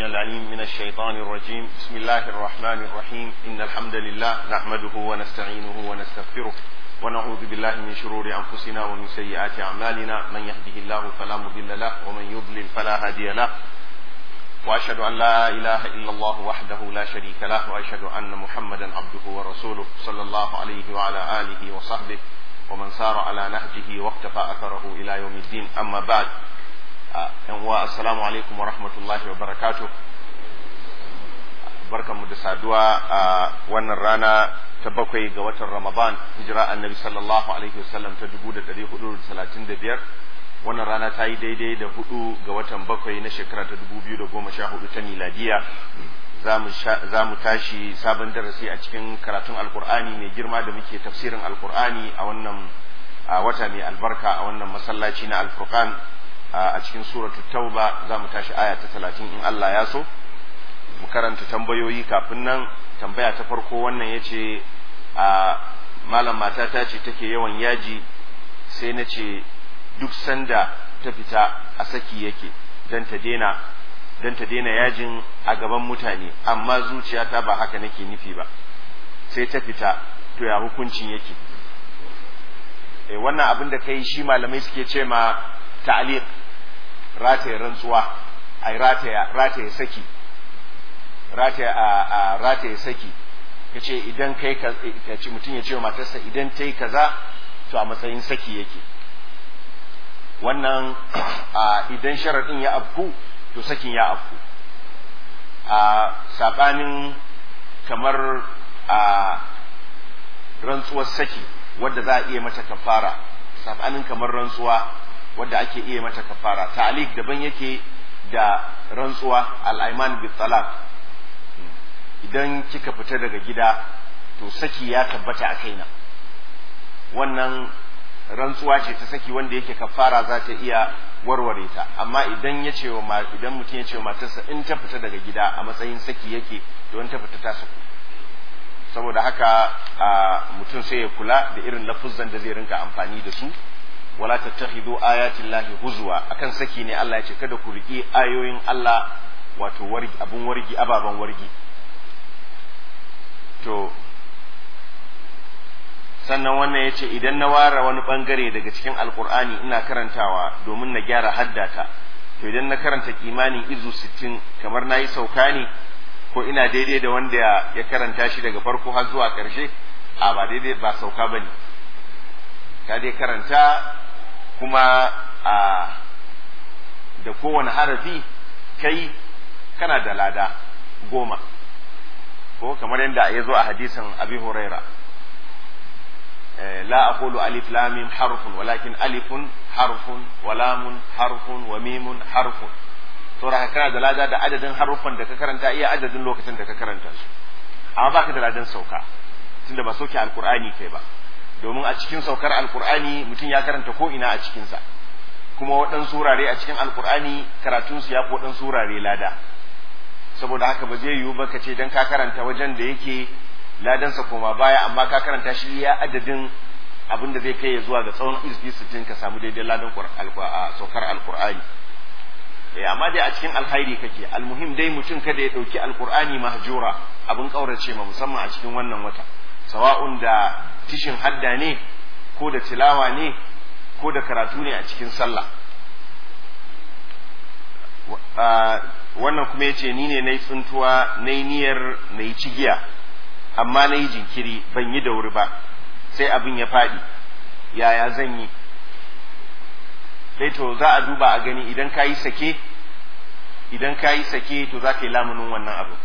العليم من الشيطان الرجيم بسم الله الرحمن الرحيم إن الحمد لله نحمده ونستعينه ونستغفره ونعوذ بالله من شرور أنفسنا ومن سيئات أعمالنا من يهده الله فلا مضل له ومن يضلل فلا هادي له وأشهد أن لا إله إلا الله وحده لا شريك له وأشهد أن محمدا عبده ورسوله صلى الله عليه وعلى آله وصحبه ومن سار على نهجه واقتفى أثره إلى يوم الدين أما بعد wa assalamu alaikum wa rahmatullahi wa barakatuh barkanmu da saduwa a wannan rana ta bakwai ga watan ramadan hijira annabi sallallahu alaihi wasallam ta dubu da dari hudu da talatin da biyar wannan rana ta yi daidai da hudu ga watan bakwai na shekara ta dubu biyu da goma sha hudu ta miladiya za mu tashi sabon darasi a cikin karatun alkur'ani mai girma da muke tafsirin alkur'ani a wannan wata mai albarka a wannan masallaci na alfurqan a cikin suratu tauba za mu tashi aya ta talatin in Allah ya so mu karanta tambayoyi kafin nan tambaya ta farko wannan ya ce a malam matata ce take yawan yaji sai na ce duk sanda ta fita a saki yake don ta daina don ta daina yajin a gaban mutane amma zuciyata ba haka nake nufi ba sai ta fita to ya hukuncin yake e, wannan abin da kai shi malamai suke ce ma ta'liq rataye rantsuwa ai rataya rataye saki rataya a rataye saki yace idan kai ka ce mutum ya ce wa matarsa idan tai kaza to a matsayin saki yake wannan idan sharadin ya afku to sakin ya afku a sabanin kamar a rantsuwar saki wadda za a iya mata kafara sabanin kamar rantsuwa wadda ake iya mata kafara ta'alik daban yake da rantsuwa al-aiman bi talaq idan kika fita daga gida to saki ya tabbata a kaina wannan rantsuwa ce ta saki wanda yake kafara za ta iya warware ta amma idan ya ce wa idan mutum ya ce wa matarsa in ta fita daga gida a matsayin saki yake to in ta fita ta saku saboda haka mutum sai ya kula da irin lafuzan da zai rinka amfani da su wala tattakhidu ayatin lahi huzwa akan saki ne Allah ya ce kada ku riki ayoyin Allah wato wargi abun wargi ababan wargi to sannan wannan ya ce idan na ware wani bangare daga cikin alkur'ani ina karantawa domin na gyara haddata to idan na karanta kimanin izu sittin kamar na yi sauka ne ko ina daidai da wanda ya karanta shi daga farko har zuwa ƙarshe a ba daidai ba sauka ba ne ka dai karanta kuma a da kowane harafi kai kana da lada goma ko kamar yadda ya zo a hadisin abi huraira لا أقول ألف لام حرف ولكن ألف حرف ولام حرف وميم حرف saboda kana da lada da adadin haruffan da ka karanta iya adadin lokacin da ka karanta su amma baka da ladan sauka tunda ba sauke alkur'ani kai ba domin a cikin saukar alkur'ani mutum ya karanta ko ina a cikinsa kuma waɗansu wurare a cikin alkur'ani karatunsu ya fi waɗansu wurare lada saboda haka ba zai yiwu ba ka ce don ka karanta wajen da yake ladansa koma baya amma ka karanta shi ya adadin abin da zai kai ya zuwa ga tsawon izbi sittin ka samu daidai ladan saukar alkur'ani eh amma dai a cikin alkhairi kake almuhim dai mutum kada ya dauki alkur'ani mahjura abin kaurace ma musamman a cikin wannan wata sawa'un da tishin hadda ne ko da tilawa ne ko da karatu ne a cikin sallah wannan kuma yace ni ne nayi tsuntuwa nayi niyyar nayi cigiya amma na yi jinkiri ban yi da wuri ba sai abin ya faɗi yaya zan yi sai to za a duba a gani idan ka yi sake idan ka yi sake to za ka yi lamunin wannan abin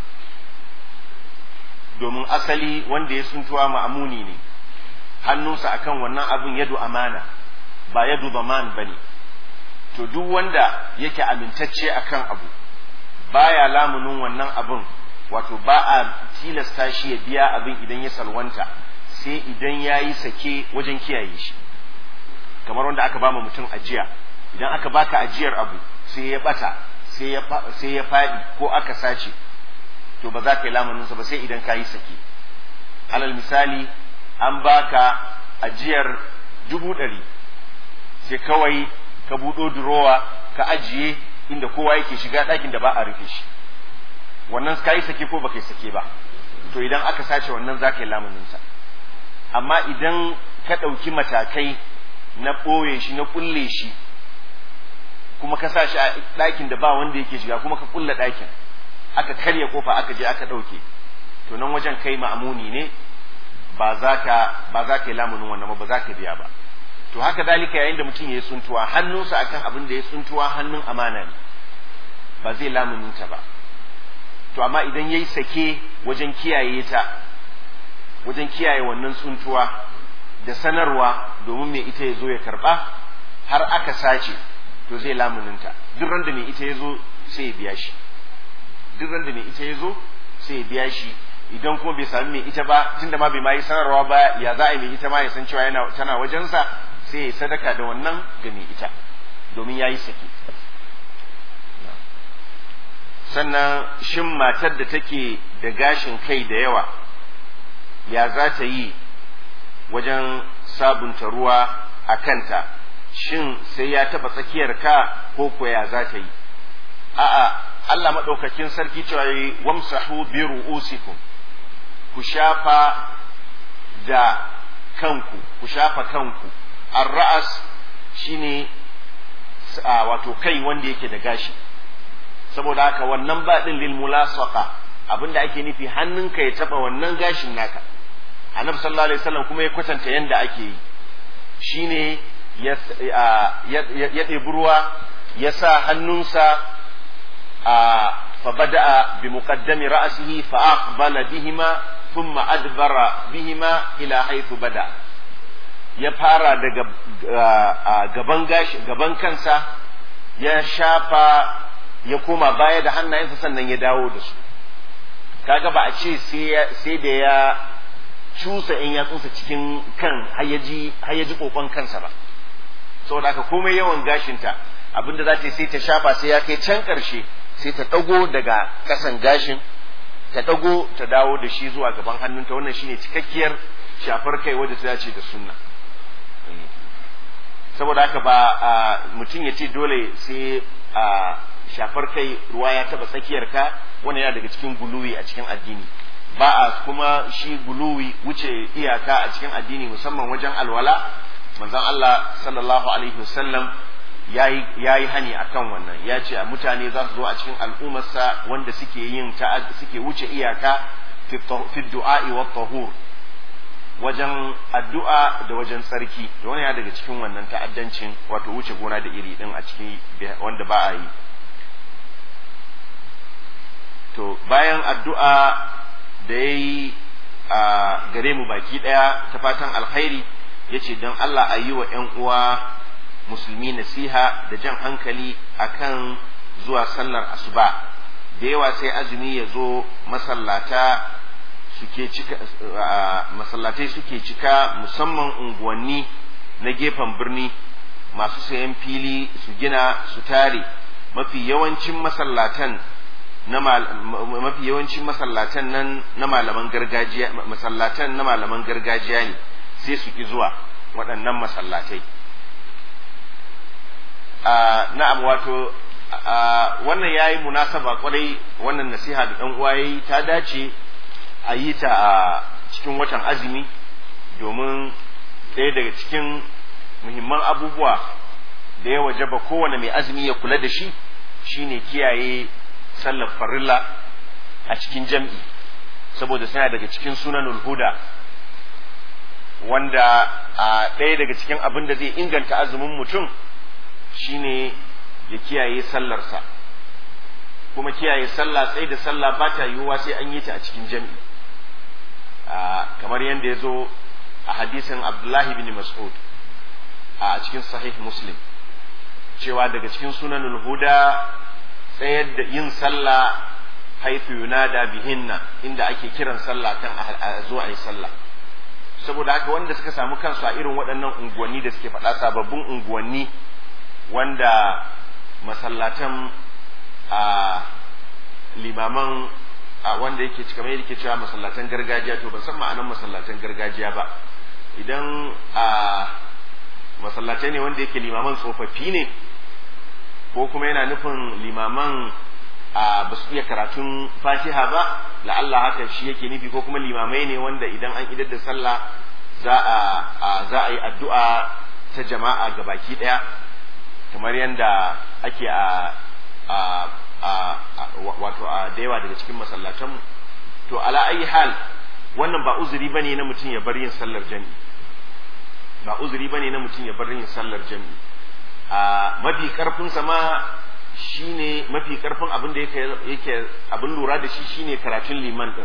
domin asali wanda ya suntuwa ma'amuni ne hannunsa akan wannan abin yadu amana ba yadu baman ba ne to duk wanda yake amintacce akan abu baya lamunin wannan abin wato ba a tilasta shi ya biya abin idan ya salwanta sai idan ya yi sake wajen kiyaye shi kamar wanda aka bama mutum ajiya idan aka baka ajiyar abu sai ya bata sai ya faɗi ko aka sace to ba za ka yi lamuninsa ba sai idan ka yi sake alal misali an baka ajiyar dubu ɗari sai kawai ka buɗo durowa ka ajiye inda kowa yake shiga ɗakin da ba a rufe shi wannan ka yi sake ko baka yi sake ba to idan aka sace wannan za ka yi lamuninsa amma idan ka ɗauki matakai na ɓoye shi na ƙulle shi kuma ka sa shi a ɗakin da ba wanda yake shiga kuma ka ƙulle ɗakin aka karya kofa aka je aka ɗauke to nan wajen kai ma'amuni ne ba za ka ba za ka yi lamunin wannan ba za ka biya ba to haka dalika yayin da mutum ya yi tsuntuwa hannunsa akan abin da ya tsuntuwa hannun amana ne ba zai lamunin ta ba to amma idan ya yi sake wajen kiyaye ta wajen kiyaye wannan tsuntuwa da sanarwa domin mai ita ya zo ya karba har aka sace to zai lamuninta duk ran da mai ita ya zo sai ya biya shi duk ran da mai ita ya zo sai ya biya shi idan kuma bai sami mai ita ba tunda ma bai ma yi sanarwa ba ya za a yi mai ita ma ya san cewa yana tana wajensa sai ya sadaka da wannan ga mai ita domin ya yi sake sannan shin matar da take da gashin kai da yawa ya za ta yi wajen sabunta ruwa a kanta shin sai ya taba tsakiyar ka ko ko ya za ta yi a'a Allah maɗaukakin sarki cewa yi wamsahu bi ru'usikum ku shafa da kanku ku shafa kanku ar-ra'as shine wato kai wanda yake da gashi saboda haka wannan ba din lil mulasaqa abinda ake nufi hannunka ya taba wannan gashin naka annabi sallallahu alaihi wasallam kuma ya kwatanta yanda ake yi shine ya ya ɗebi ruwa ya sa hannunsa a fa bada'a bi muqaddami ra'sihi fa aqbala bihima thumma adbara bihima ila haythu bada ya fara daga gaban gashi gaban kansa ya shafa ya koma baya da hannayensa sannan ya dawo da su kaga ba a ce sai da ya cusa in yatsunsa cikin kan hayyaji kokon kansa ba saboda haka komai yawan gashinta abinda za ta sai ta shafa sai ya kai can karshe sai ta dago daga kasan gashin ta dago ta dawo da shi zuwa gaban hannunta wannan shine cikakkiyar shafar kai wadda ta dace da sunna saboda haka ba mutum ya ce dole sai shafar kai ruwa ya taba tsakiyar ka wani yana daga cikin guluwi a cikin addini ba a kuma shi guluwi wuce iyaka a cikin addini musamman wajen alwala manzon Allah sallallahu alaihi wasallam yayi yayi hani akan wannan ya ce a mutane za su zo a cikin al'ummarsa wanda suke yin suke wuce iyaka fi du'a'i wa tahur wajen addu'a da wajen tsarki da wani ya daga cikin wannan ta'addancin wato wuce gona da iri din a cikin wanda ba a yi to bayan addu'a da ya yi a gare mu baki ɗaya ta fatan alkhairi ya ce don Allah a yi wa ‘yan uwa musulmi nasiha da jan hankali akan zuwa sallar asuba da yawa sai azumi ya zo masallata suke cika masallatai suke cika musamman unguwanni na gefen birni masu sayan fili su gina su tare mafi yawancin masallatan na mafi yawancin masallatan nan na malaman gargajiya masallatan na malaman gargajiya ne sai su ki zuwa waɗannan masallatai na'am wato wannan yayi munasaba kwarai wannan nasiha da dan uwa yayi ta dace a yi ta a cikin watan azumi domin ɗaya daga cikin muhimman abubuwa da ya wajaba kowane mai azumi ya kula da shi shine kiyaye sallar farilla a cikin jam'i saboda suna daga cikin sunanul huda wanda a ɗaya daga cikin abin da zai inganta azumin mutum shine ya kiyaye sallarsa kuma kiyaye sallah sai da sallah ba ta yiwuwa sai an yi ta a cikin jam'i kamar yadda ya zo a hadisin abdullahi bin mas'ud a cikin sahih muslim cewa daga cikin sunanul huda tsayar da yin sallah haifu yunada bihinna inda ake kiran sallah kan a zo a yi sallah saboda haka wanda suka samu kansu a irin waɗannan unguwanni da suke faɗa sababbin unguwanni wanda masallatan a limaman a wanda yake kamar yadda ke cewa masallatan gargajiya to ban san ma'anan masallatan gargajiya ba idan a masallatai ne wanda yake limaman tsofaffi ne ko kuma yana nufin limaman a ba su iya karatun fatiha ba la'alla haka shi yake nufi ko kuma limamai ne wanda idan an idar da sallah za a za a yi addu'a ta jama'a ga baki daya kamar yadda ake a a wato a da yawa daga cikin masallatanmu to ala ayi hal wannan ba uzuri bane na mutum ya bar yin sallar jami'i ba uzuri bane na mutum ya bar yin sallar jami'i a mafi karfin sama shine mafi karfin abin da yake yake abin lura da shi shine karatun liman din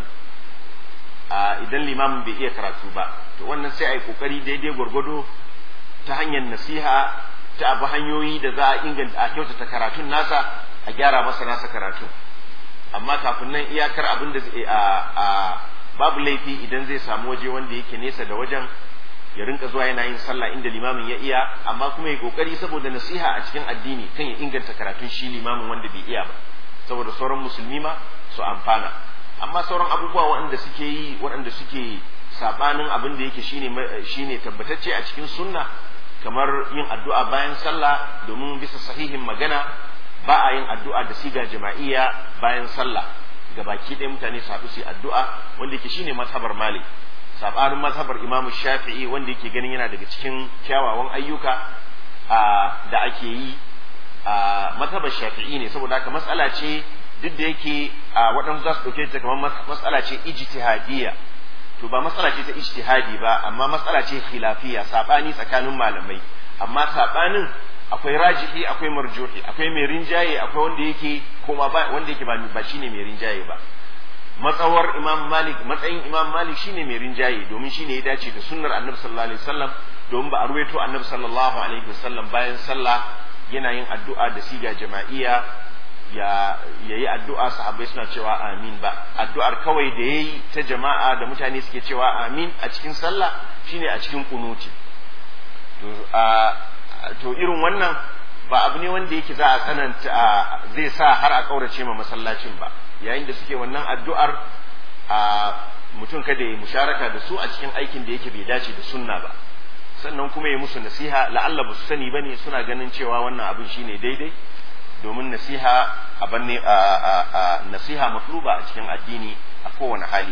a idan limamin bai iya karatu ba to wannan sai a yi kokari daidai gwargwado ta hanyar nasiha ta abu hanyoyi da za a inganta a kyautata karatun nasa a gyara masa nasa karatun amma kafin nan iyakar abin da a babu laifi idan zai samu waje wanda yake nesa da wajen ya rinka zuwa yana yin sallah inda limamin ya iya amma kuma ya kokari saboda nasiha a cikin addini kan ya inganta karatun shi limamin wanda bai iya ba saboda sauran musulmi ma su amfana amma sauran abubuwa waɗanda suke yi waɗanda suke sabanin abin da yake shine shine tabbatacce a cikin sunna kamar yin addu'a bayan sallah domin bisa sahihin magana ba a yin addu'a da siga jama'iyya bayan sallah ga baki ɗaya mutane su haɗu su addu'a wanda yake shine mazhabar malik sabanin mazhabar imam shafi'i wanda yake ganin yana daga cikin kyawawan ayyuka da ake yi a mazhabar shafi'i ne saboda haka matsala ce duk da yake waɗansu za su ɗauke ta kamar matsala ce ijtihadiyya to ba matsala ce ta ijtihadi ba amma matsala ce khilafiyya sabani tsakanin malamai amma sabanin akwai rajihi akwai marjuhi akwai mai rinjaye akwai wanda yake koma ba wanda yake ba shine mai rinjaye ba matsawar imam malik matsayin imam malik shine mai rinjaye domin shine ya dace da sunnar annabi sallallahu alaihi wasallam domin ba a ruwaito annabi sallallahu alaihi wasallam bayan sallah yana yin addu'a da siga jama'iyya ya yayi addu'a sahabbai suna cewa amin ba addu'ar kawai da yayi ta jama'a da mutane suke cewa amin a cikin sallah shine a cikin kunuti to a to irin wannan ba abu ne wanda yake za a tsananta zai sa har a kaurace ma masallacin ba yayin da suke wannan addu'ar a mutum kada ya musharaka da su a cikin aikin da yake bai dace da sunna ba sannan kuma ya musu nasiha la'alla ba su sani bane suna ganin cewa wannan abin shine daidai domin nasiha abin ne nasiha matluba a cikin addini a kowane hali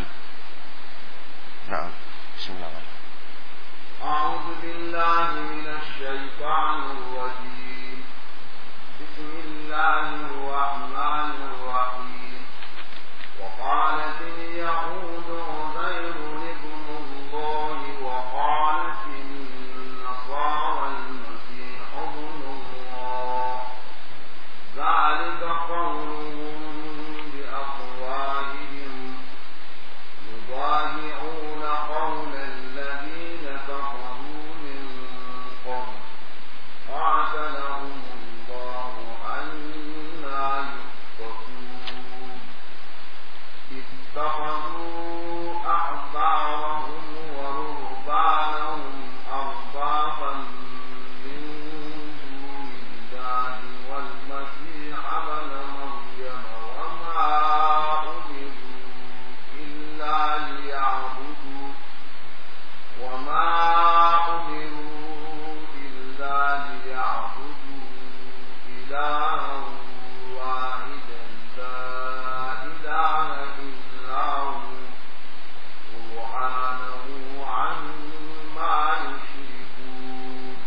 na'am bismillah أعوذ بالله من الشيطان الرجيم بسم الله الرحمن الرحيم وقالت اليهود عزير ابن الله وقالت النصارى المسيح ابن الله ذلك قولهم بأفواههم يضاهعون قول الذين كفروا من قبل قاتلهم الله أنا يؤفكون اتخذوا أحبارهم ورهبانهم أربابا من دون الله والمسيح ابن مريم وما أمروا إلا ليعبدوا وما أمروا إلا ليعبدوا إلها واحدا لا إله إلا هو سبحانه عما يشركون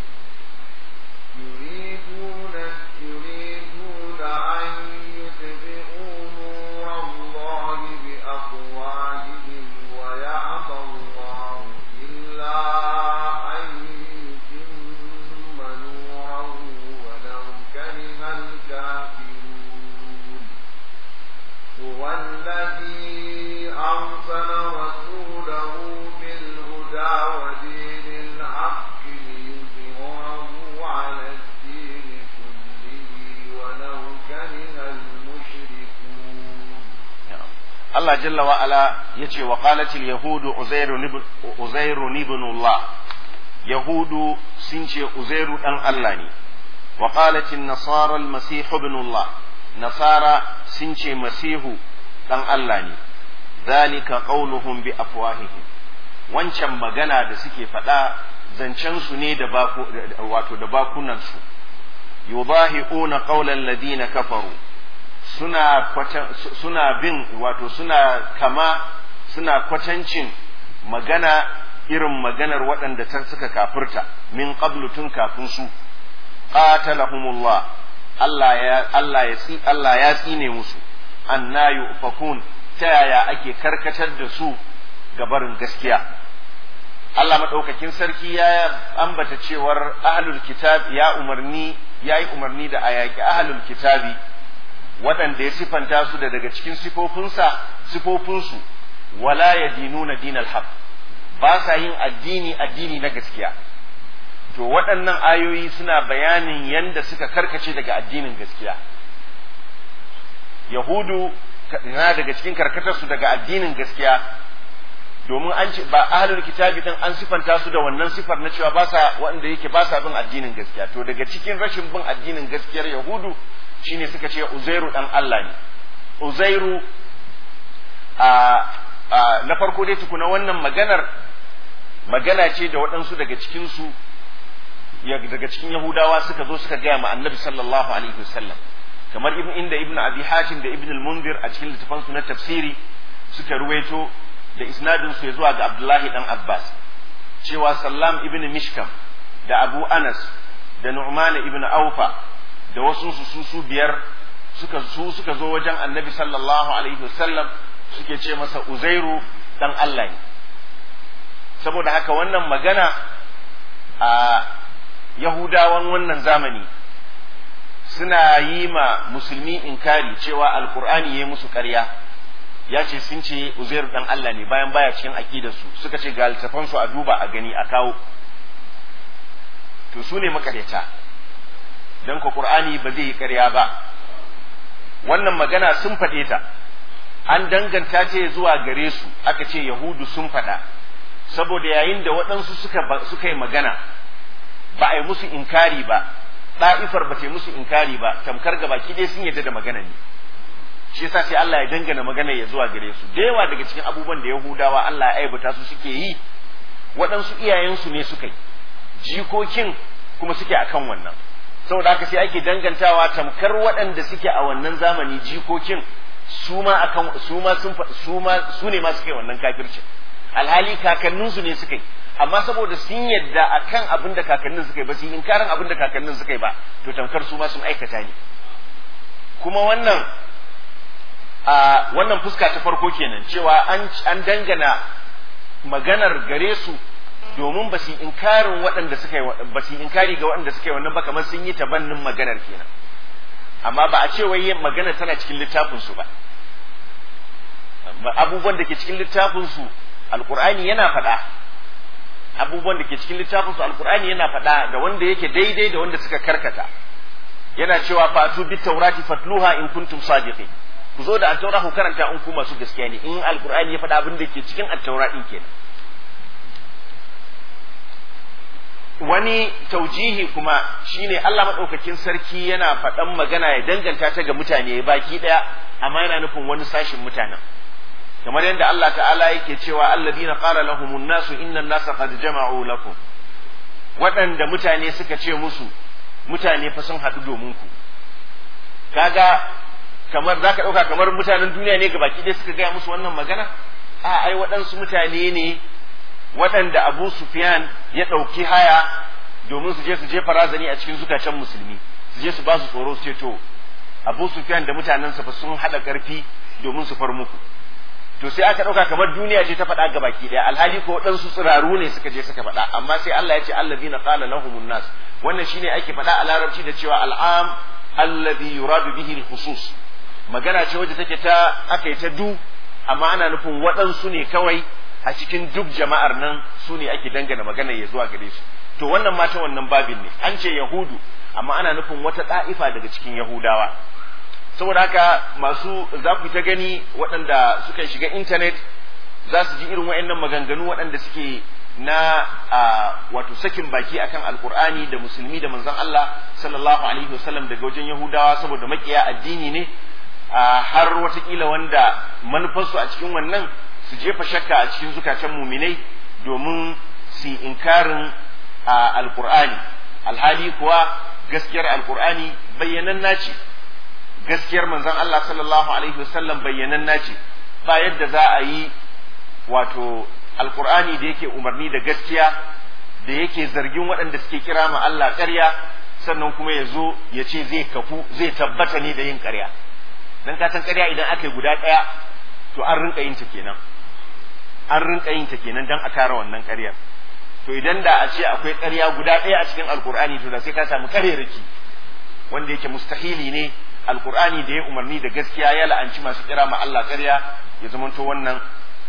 يريدون يريدون أن يطفئوا نور الله بأفواههم ويأبى الله إلا أن يتم نوره ولو كره الكافرون هو الذي أرسل رسوله بالهدى ودين الحق ليظهره على الدين كله ولو كره المشركون Allah jalla wa ala yace wa qalatil yahudu uzairu ibn uzairu ibn Allah yahudu sun ce uzairu dan Allah ne wa qalatil nasara al masih ibn Allah nasara sun ce masihu dan Allah ne zalika qauluhum bi afwahihim wancan magana da suke faɗa zancen su ne da baku wato da bakunan su yudahi'una qawlan ladina kafaru suna suna bin wato suna kama suna kwatancin magana irin maganar waɗanda ta suka kafirta min qablu tun kafin su qatalahumullah Allah ya Allah ya tsi Allah ya tsine musu anna yufakun ta yaya ake karkatar da su ga barin gaskiya Allah madaukakin sarki ya ambata cewar ahlul kitab ya umarni ya yi umarni da ayaki ahlul kitabi waɗanda ya sifanta su da daga cikin sifofinsa sifofinsu wala yadinuna dinal haqq ba sa yin addini addini na gaskiya to waɗannan ayoyi suna bayanin yanda suka karkace daga addinin gaskiya yahudu na daga cikin karkatarsu daga addinin gaskiya domin an ce ba ahlul kitabi din an sifanta su da wannan sifar na cewa ba sa wanda yake ba sa bin addinin gaskiya to daga cikin rashin bin addinin gaskiyar yahudu shine suka ce uzairu dan Allah ne uzairu a na farko dai tukuna wannan maganar magana ce da waɗansu daga cikinsu daga cikin yahudawa suka zo suka gaya ma annabi sallallahu alaihi wasallam kamar ibn inda ibn abi hatim da ibn al-munzir a cikin littafansu na tafsiri suka ruwaito da isnadin su zuwa ga abdullahi dan abbas cewa sallam ibn mishkam da abu anas da nu'man ibn aufa da wasu su su biyar suka su suka zo wajen annabi sallallahu alaihi wasallam suke ce masa uzairu dan Allah ne saboda haka wannan magana a yahudawan wannan zamani suna yi ma musulmi inkari cewa alkur'ani ya musu ƙarya ya ce sun ce uzair dan Allah ne bayan baya cikin aqidarsu suka ce ga littafansu a duba a gani a kawo to su ne makaryata dan ko qur'ani ba zai yi ƙarya ba wannan magana sun faɗe ta an danganta ce zuwa gare su aka ce yahudu sun faɗa saboda yayin da waɗansu suka suka yi magana ba a yi musu inkari ba ɗa'ifar ba ta yi musu inkari ba tamkar gaba ki dai sun yadda da magana ne shi yasa sai Allah ya dangana magana ya zuwa gare su da yawa daga cikin abubuwan da Yahudawa Allah ya aibata su suke yi waɗansu iyayensu ne suka yi jikokin kuma suke akan wannan saboda haka sai ake dangantawa tamkar waɗanda suke a wannan zamani jikokin su ma akan su ma sun su ma su ne ma suke wannan kafircin alhali kakanninsu ne suka yi amma saboda sun yadda akan abin da kakannin suka yi ba su yi inkarin abin da kakannin suka yi ba to tamkar su ma sun aikata ne kuma wannan a wannan fuska ta farko kenan cewa an an dangana maganar gare su domin ba su inkarin waɗanda suka yi ba su inkari ga waɗanda suka yi wannan ba kamar sun yi tabannin maganar kenan amma ba a ce wai magana tana cikin littafin su ba abubuwan da ke cikin littafin su alqur'ani yana faɗa abubuwan da ke cikin littafin su alqur'ani yana faɗa da wanda yake daidai da wanda suka karkata yana cewa fatu bit taurati fatluha in kuntum sadiqin ku zo da attaura ku karanta in ku masu gaskiya ne in alqur'ani ya faɗa abin da ke cikin attaura din kenan wani taujihi kuma shine Allah madaukakin sarki yana faɗan magana ya danganta ta ga mutane baki ɗaya amma yana nufin wani sashin mutanen kamar yadda Allah ta'ala yake cewa alladina qala lahumun nasu innan nasa qad jama'u lakum waɗanda mutane suka ce musu mutane fa sun haɗu domin ku kaga kamar zaka ɗauka kamar mutanen duniya ne ga baki ɗaya suka gaya musu wannan magana a ai waɗansu mutane ne waɗanda Abu Sufyan ya ɗauki haya domin su je su jefa razani a cikin zukatan musulmi su je su ba su tsoro su ce to Abu Sufyan da mutanensa fa sun haɗa ƙarfi domin su far muku to sai aka ɗauka kamar duniya ce ta faɗa ga baki ɗaya alhali ko waɗansu tsiraru ne suka je suka faɗa amma sai Allah ya ce allazina qala lahumun nas wannan shine ake faɗa a larabci da cewa al'am alladhi yuradu bihi al-khusus magana ce wadda take ta aka yi ta du amma ana nufin waɗansu ne kawai a cikin duk jama'ar nan su ne ake dangana magana ya zuwa gare su to wannan ma ta wannan babin ne an ce yahudu amma ana nufin wata ɗa'ifa daga cikin yahudawa saboda haka masu za ku ta gani waɗanda suka shiga intanet za su ji irin waɗannan maganganu waɗanda suke na wato sakin baki akan alkur'ani da musulmi da manzon Allah sallallahu alaihi wasallam daga wajen yahudawa saboda makiya addini ne har watakila wanda manufarsu a cikin wannan su jefa shakka a cikin zukatan muminai domin su inkarin alkur'ani alhali kuwa gaskiyar alkur'ani bayyanan naci gaskiyar manzon Allah sallallahu alaihi wasallam bayyananna ce ba yadda za a yi wato alkur'ani da yake umarni da gaskiya da yake zargin waɗanda suke kira ma Allah ƙarya sannan kuma ya zo ya ce zai kafu zai tabbata ne da yin ƙarya dan ka san ƙarya idan aka yi guda ɗaya to an rinka yin ta kenan an rinka yin ta kenan dan a kare wannan ƙaryar to idan da a ce akwai ƙarya guda ɗaya a cikin alkur'ani to da sai ka samu ƙarerake wanda yake mustahili ne alkur'ani da ya umarni da gaskiya ya la'anci masu kira ma Allah ƙarya ya zamanto wannan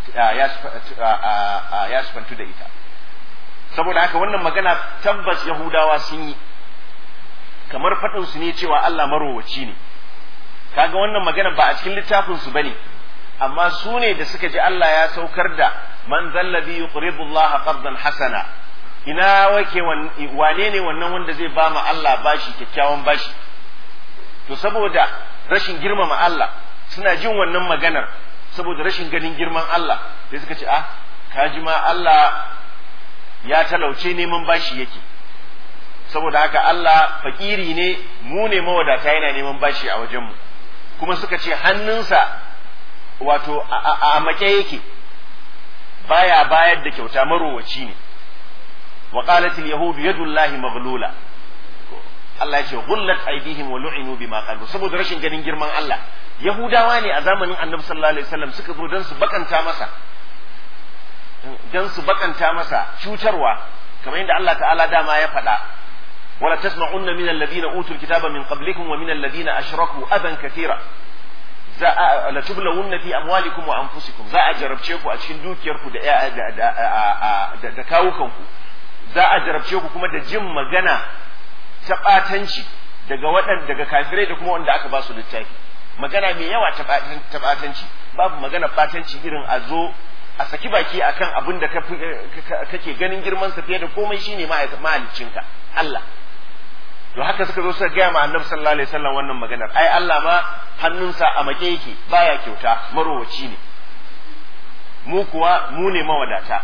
ya sifantu da ita saboda haka wannan magana tabbas yahudawa sun yi kamar faɗin su ne cewa Allah marowaci ne kaga wannan magana ba a cikin littafin su bane amma su ne da suka ji Allah ya saukar da man zallazi yuqridu Allah qardan hasana ina wake wane ne wannan wanda zai ba ma Allah bashi kyakkyawan bashi to saboda rashin girmama Allah suna jin wannan maganar saboda rashin ganin girman Allah sai suka ce ah kaji ma Allah ya talauce neman bashi yake saboda haka Allah fakiri ne mu ne mawadata yana neman bashi a wajenmu kuma suka ce hannunsa wato a make yake baya bayar da kyauta marowaci ne wa qalat al yahud yadullahi maghlula Allah ya ce gullat aidihim wa lu'inu bima qalu saboda rashin ganin girman Allah yahudawa ne a zamanin annabi sallallahu alaihi wasallam suka zo dan su bakanta masa dan su bakanta masa cutarwa kamar yadda Allah ta'ala dama ya faɗa wala tasma'unna min alladhina utul kitaba min qablikum wa min alladhina ashraku adan kathira za a la tublawunna fi amwalikum wa anfusikum za a jarabce ku a cikin dukiyarku da da da kawukanku za a jarabce ku kuma da jin magana ta ɓatanci daga waɗanda daga kafirai da kuma wanda aka ba su littafi magana mai yawa ta ɓatanci babu magana ɓatanci irin a zo a saki baki akan abin da kake ganin girman sa fiye da komai shine mahaliccinka Allah to haka suka zo suka gaya ma annabi sallallahu alaihi wasallam wannan maganar ai Allah ma hannunsa a make yake baya kyauta marowaci ne mu kuwa mu ne mawadata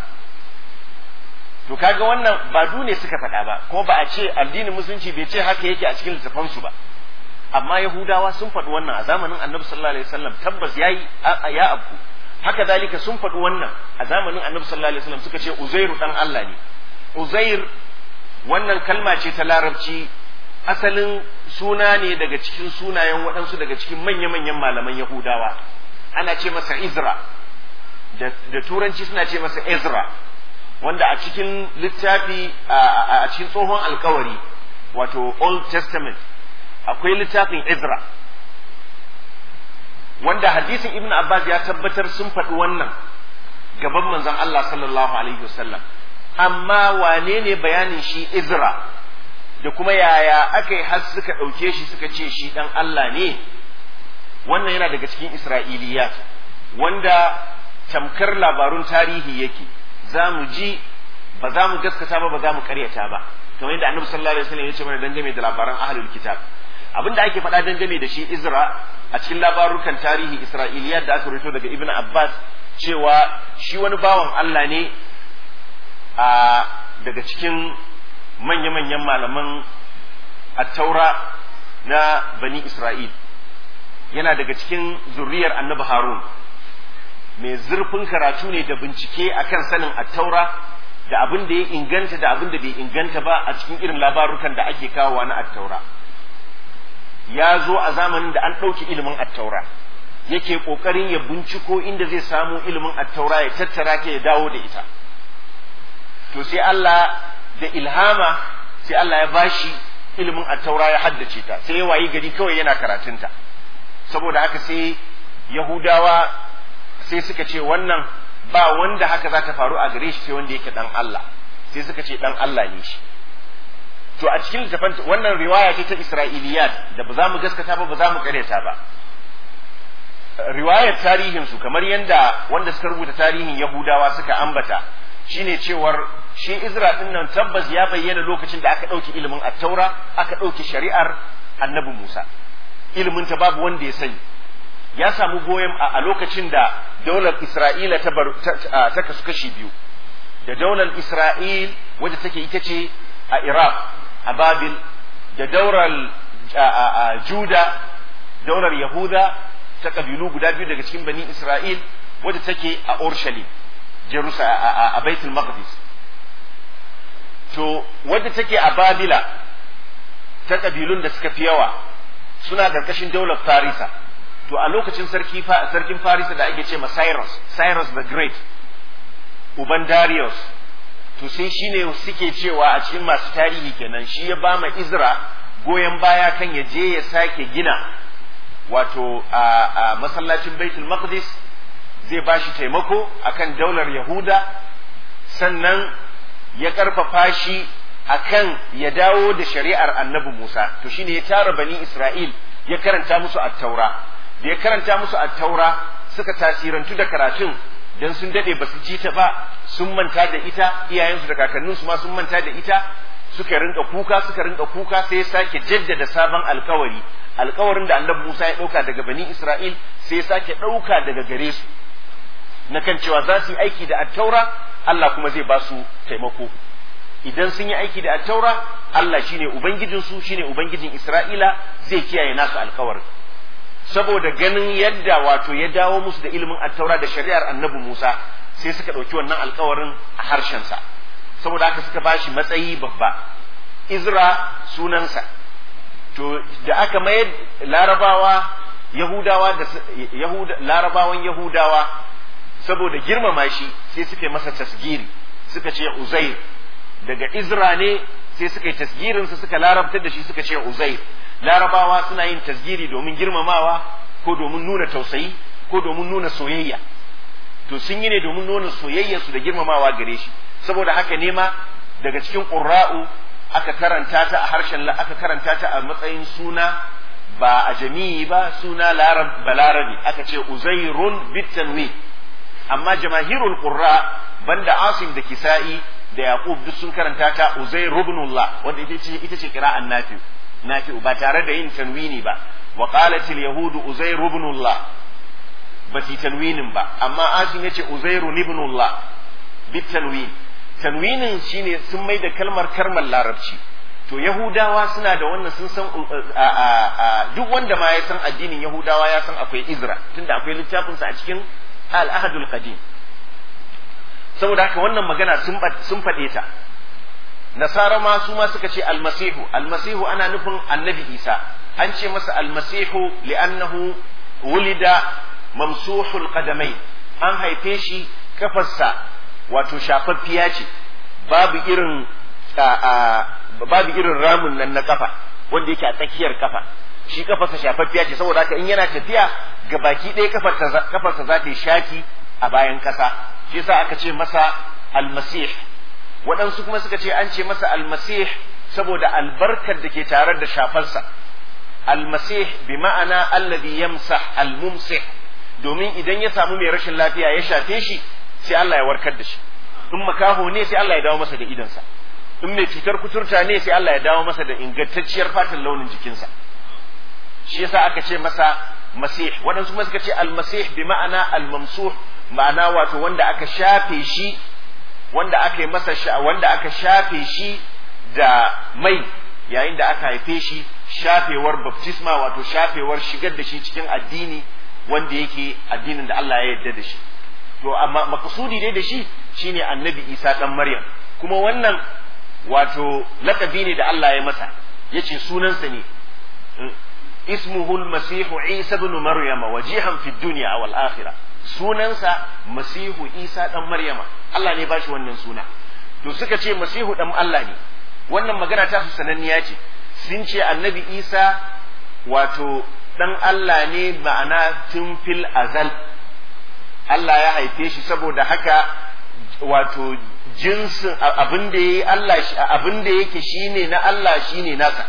to kaga wannan ba du ne suka faɗa ba ko ba a ce addinin musulunci bai ce haka yake a cikin littafansu ba amma yahudawa sun faɗi wannan a zamanin annabi sallallahu alaihi wasallam tabbas yayi ya abu haka dalika sun faɗi wannan a zamanin annabi sallallahu alaihi wasallam suka ce uzairu dan Allah ne uzair wannan kalma ce ta larabci asalin suna ne daga cikin sunayen waɗansu daga cikin manya-manyan malaman yahudawa ana ce masa izra da turanci suna ce masa ezra wanda a cikin littafi a cikin tsohon alkawari wato old testament akwai littafin ezra wanda hadisin ibn abbas ya tabbatar sun faɗi wannan gaban manzon allah sallallahu alaihi wasallam amma wane ne bayanin shi ezra da kuma yaya aka yi har suka ɗauke shi suka ce shi ɗan allah ne wannan yana daga cikin isra'iliyat wanda tamkar labarun tarihi yake za mu ji ba za mu gaskata ba ba za mu karyata ba kamar yadda annabi sallallahu alaihi wasallam ya ce mana dangane da labaran ahlul kitab abinda ake faɗa dangane da shi Izra a cikin labarukan tarihi Isra'iliyat da aka rubuto daga Ibn Abbas cewa shi wani bawan Allah ne a daga cikin manya-manyan malaman at-taura na bani Isra'il yana daga cikin zuriyar annabi Harun mai zurfin karatu ne da bincike akan sanin attaura da abin da ya inganta da abin da bai inganta ba a cikin irin labarukan da ake kawowa na attaura ya zo a zamanin da an ɗauki ilimin attaura yake ƙoƙarin ya binciko inda zai samu ilimin attaura ya tattara ke ya dawo da ita to sai Allah da ilhama sai Allah ya bashi ilimin attaura ya haddace ta sai ya wayi gari kawai yana karatunta saboda haka sai yahudawa sai suka ce wannan ba wanda haka za ta faru a gare shi sai wanda yake dan Allah sai suka ce dan Allah ne shi to a cikin littafin wannan riwaya ce ta Isra'iliyat da ba za mu gaskata ba ba za mu karyata ba riwayar tarihin su kamar yanda wanda suka rubuta tarihin Yahudawa suka ambata shine cewar shi Izra din nan tabbas ya bayyana lokacin da aka ɗauki ilimin at-taura aka ɗauki shari'ar annabi Musa ilimin ta babu wanda ya sani ya samu goyon a lokacin da daular Isra'ila ta, ta, kasu kashi biyu da daular Isra'il wadda take ita ce a Iraq a Babil da daular Juda daular yahuda ta kabilu guda biyu daga cikin bani isra'il wadda take a urshalim jerusalem a baitul maqdis to wadda take a babila ta kabilun da suka fi yawa suna karkashin daular farisa to a lokacin sarki sarkin farisa da ake ce ma cyrus cyrus the great uban darius to sai shine suke cewa a cikin masu tarihi kenan shi ya ba ma izra goyon baya kan ya je ya sake gina wato a masallacin baitul maqdis zai ba shi taimako akan daular yahuda sannan ya karfafa shi akan ya dawo da shari'ar annabi musa to shine ya tara bani isra'il ya karanta musu at-taura da ya karanta musu at-taura suka tasirantu da karatun dan sun dade ba su ji ta ba sun manta da ita iyayensu da kakanninsu ma sun manta da ita suka rinka kuka suka rinka kuka sai ya sake jaddada sabon alkawari alkawarin da annabi Musa ya dauka daga bani Isra'il sai ya sake dauka daga gare su na kan cewa za su yi aiki da attaura Allah kuma zai ba su taimako idan sun yi aiki da attaura Allah shine ubangijin su shine ubangijin Isra'ila zai kiyaye nasu alkawarin saboda ganin yadda wato ya dawo musu da ilimin attaura da shari'ar annabi Musa sai suka ɗauki wannan alkawarin a harshensa saboda haka suka bashi matsayi babba Izra sunansa to da aka mayar larabawa yahudawa da yahuda larabawan yahudawa saboda girmama shi sai suka yi masa tasgiri suka ce uzair daga izra ne sai suka yi tasgirinsa suka larabtar da shi suka ce uzair larabawa suna yin tasgiri domin girmamawa ko domin nuna tausayi ko domin nuna soyayya to sun yi ne domin nuna soyayyarsu da girmamawa gare shi saboda haka nema daga cikin ƙurra'u aka karanta ta a harshen aka karanta ta a matsayin suna ba a jami'i ba suna larab balarabi aka ce uzairun bitanwi amma jamahirul qurra banda asim da kisa'i da yaqub duk sun karanta ta uzair ibnullah wanda ita ce ita ce qira'an nafi nafi ba tare da yin tanwini ba wa qalat al yahud uzair ibnullah ba ti tanwinin ba amma asim yace uzairun ibnullah bitanwin tanwinin shine sun mai da kalmar karmar larabci to yahudawa suna da wannan sun san duk wanda ma ya san addinin yahudawa ya san akwai izra tunda akwai littafinsa a cikin al-ahadul qadim saboda haka wannan magana sun sun faɗe ta nasara ma su ma suka ce almasihu almasihu ana nufin annabi isa an ce masa almasihu li'annahu wulida mamsuhul qadamai an haife shi kafarsa wato shafaffiya ce babu irin babu irin ramun nan na kafa wanda yake a tsakiyar kafa shi kafarsa shafaffiya ce saboda haka in yana tafiya ga baki ɗaya kafarsa za ta yi shaki a bayan ƙasa shi yasa aka ce masa almasih waɗansu kuma suka ce an ce masa almasih saboda albarkar da ke tare da shafarsa almasih bi ma'ana alladhi yamsah almumsih domin idan ya samu mai rashin lafiya ya shafe shi sai Allah ya warkar da shi in makaho ne sai Allah ya dawo masa da idansa in mai cutar kuturta ne sai Allah ya dawo masa da ingantacciyar fatan launin jikinsa shi yasa aka ce masa masih waɗansu kuma suka ce almasih bi ma'ana almamsuh ma'ana wato wanda aka shafe shi wanda aka yi masa wanda aka shafe shi da mai yayin da aka haife shi shafewar baptisma wato shafewar shigar da shi cikin addini wanda yake addinin da Allah ya yarda da shi to amma makasudi dai da shi shine annabi Isa dan Maryam kuma wannan wato lakabi ne da Allah ya masa yace sunansa ne ismuhu al-masih Isa ibn Maryam wajihan fi dunya wal akhirah sunansa masihu Isa dan Maryama Allah ne ba shi wannan suna to suka ce masihu dan Allah ne wannan magana ta su sananniya ce sun ce annabi Isa wato dan Allah ne ma'ana tun fil azal Allah ya haife shi saboda haka wato jinsin abin da yayi Allah abin da yake shine na Allah shine nasa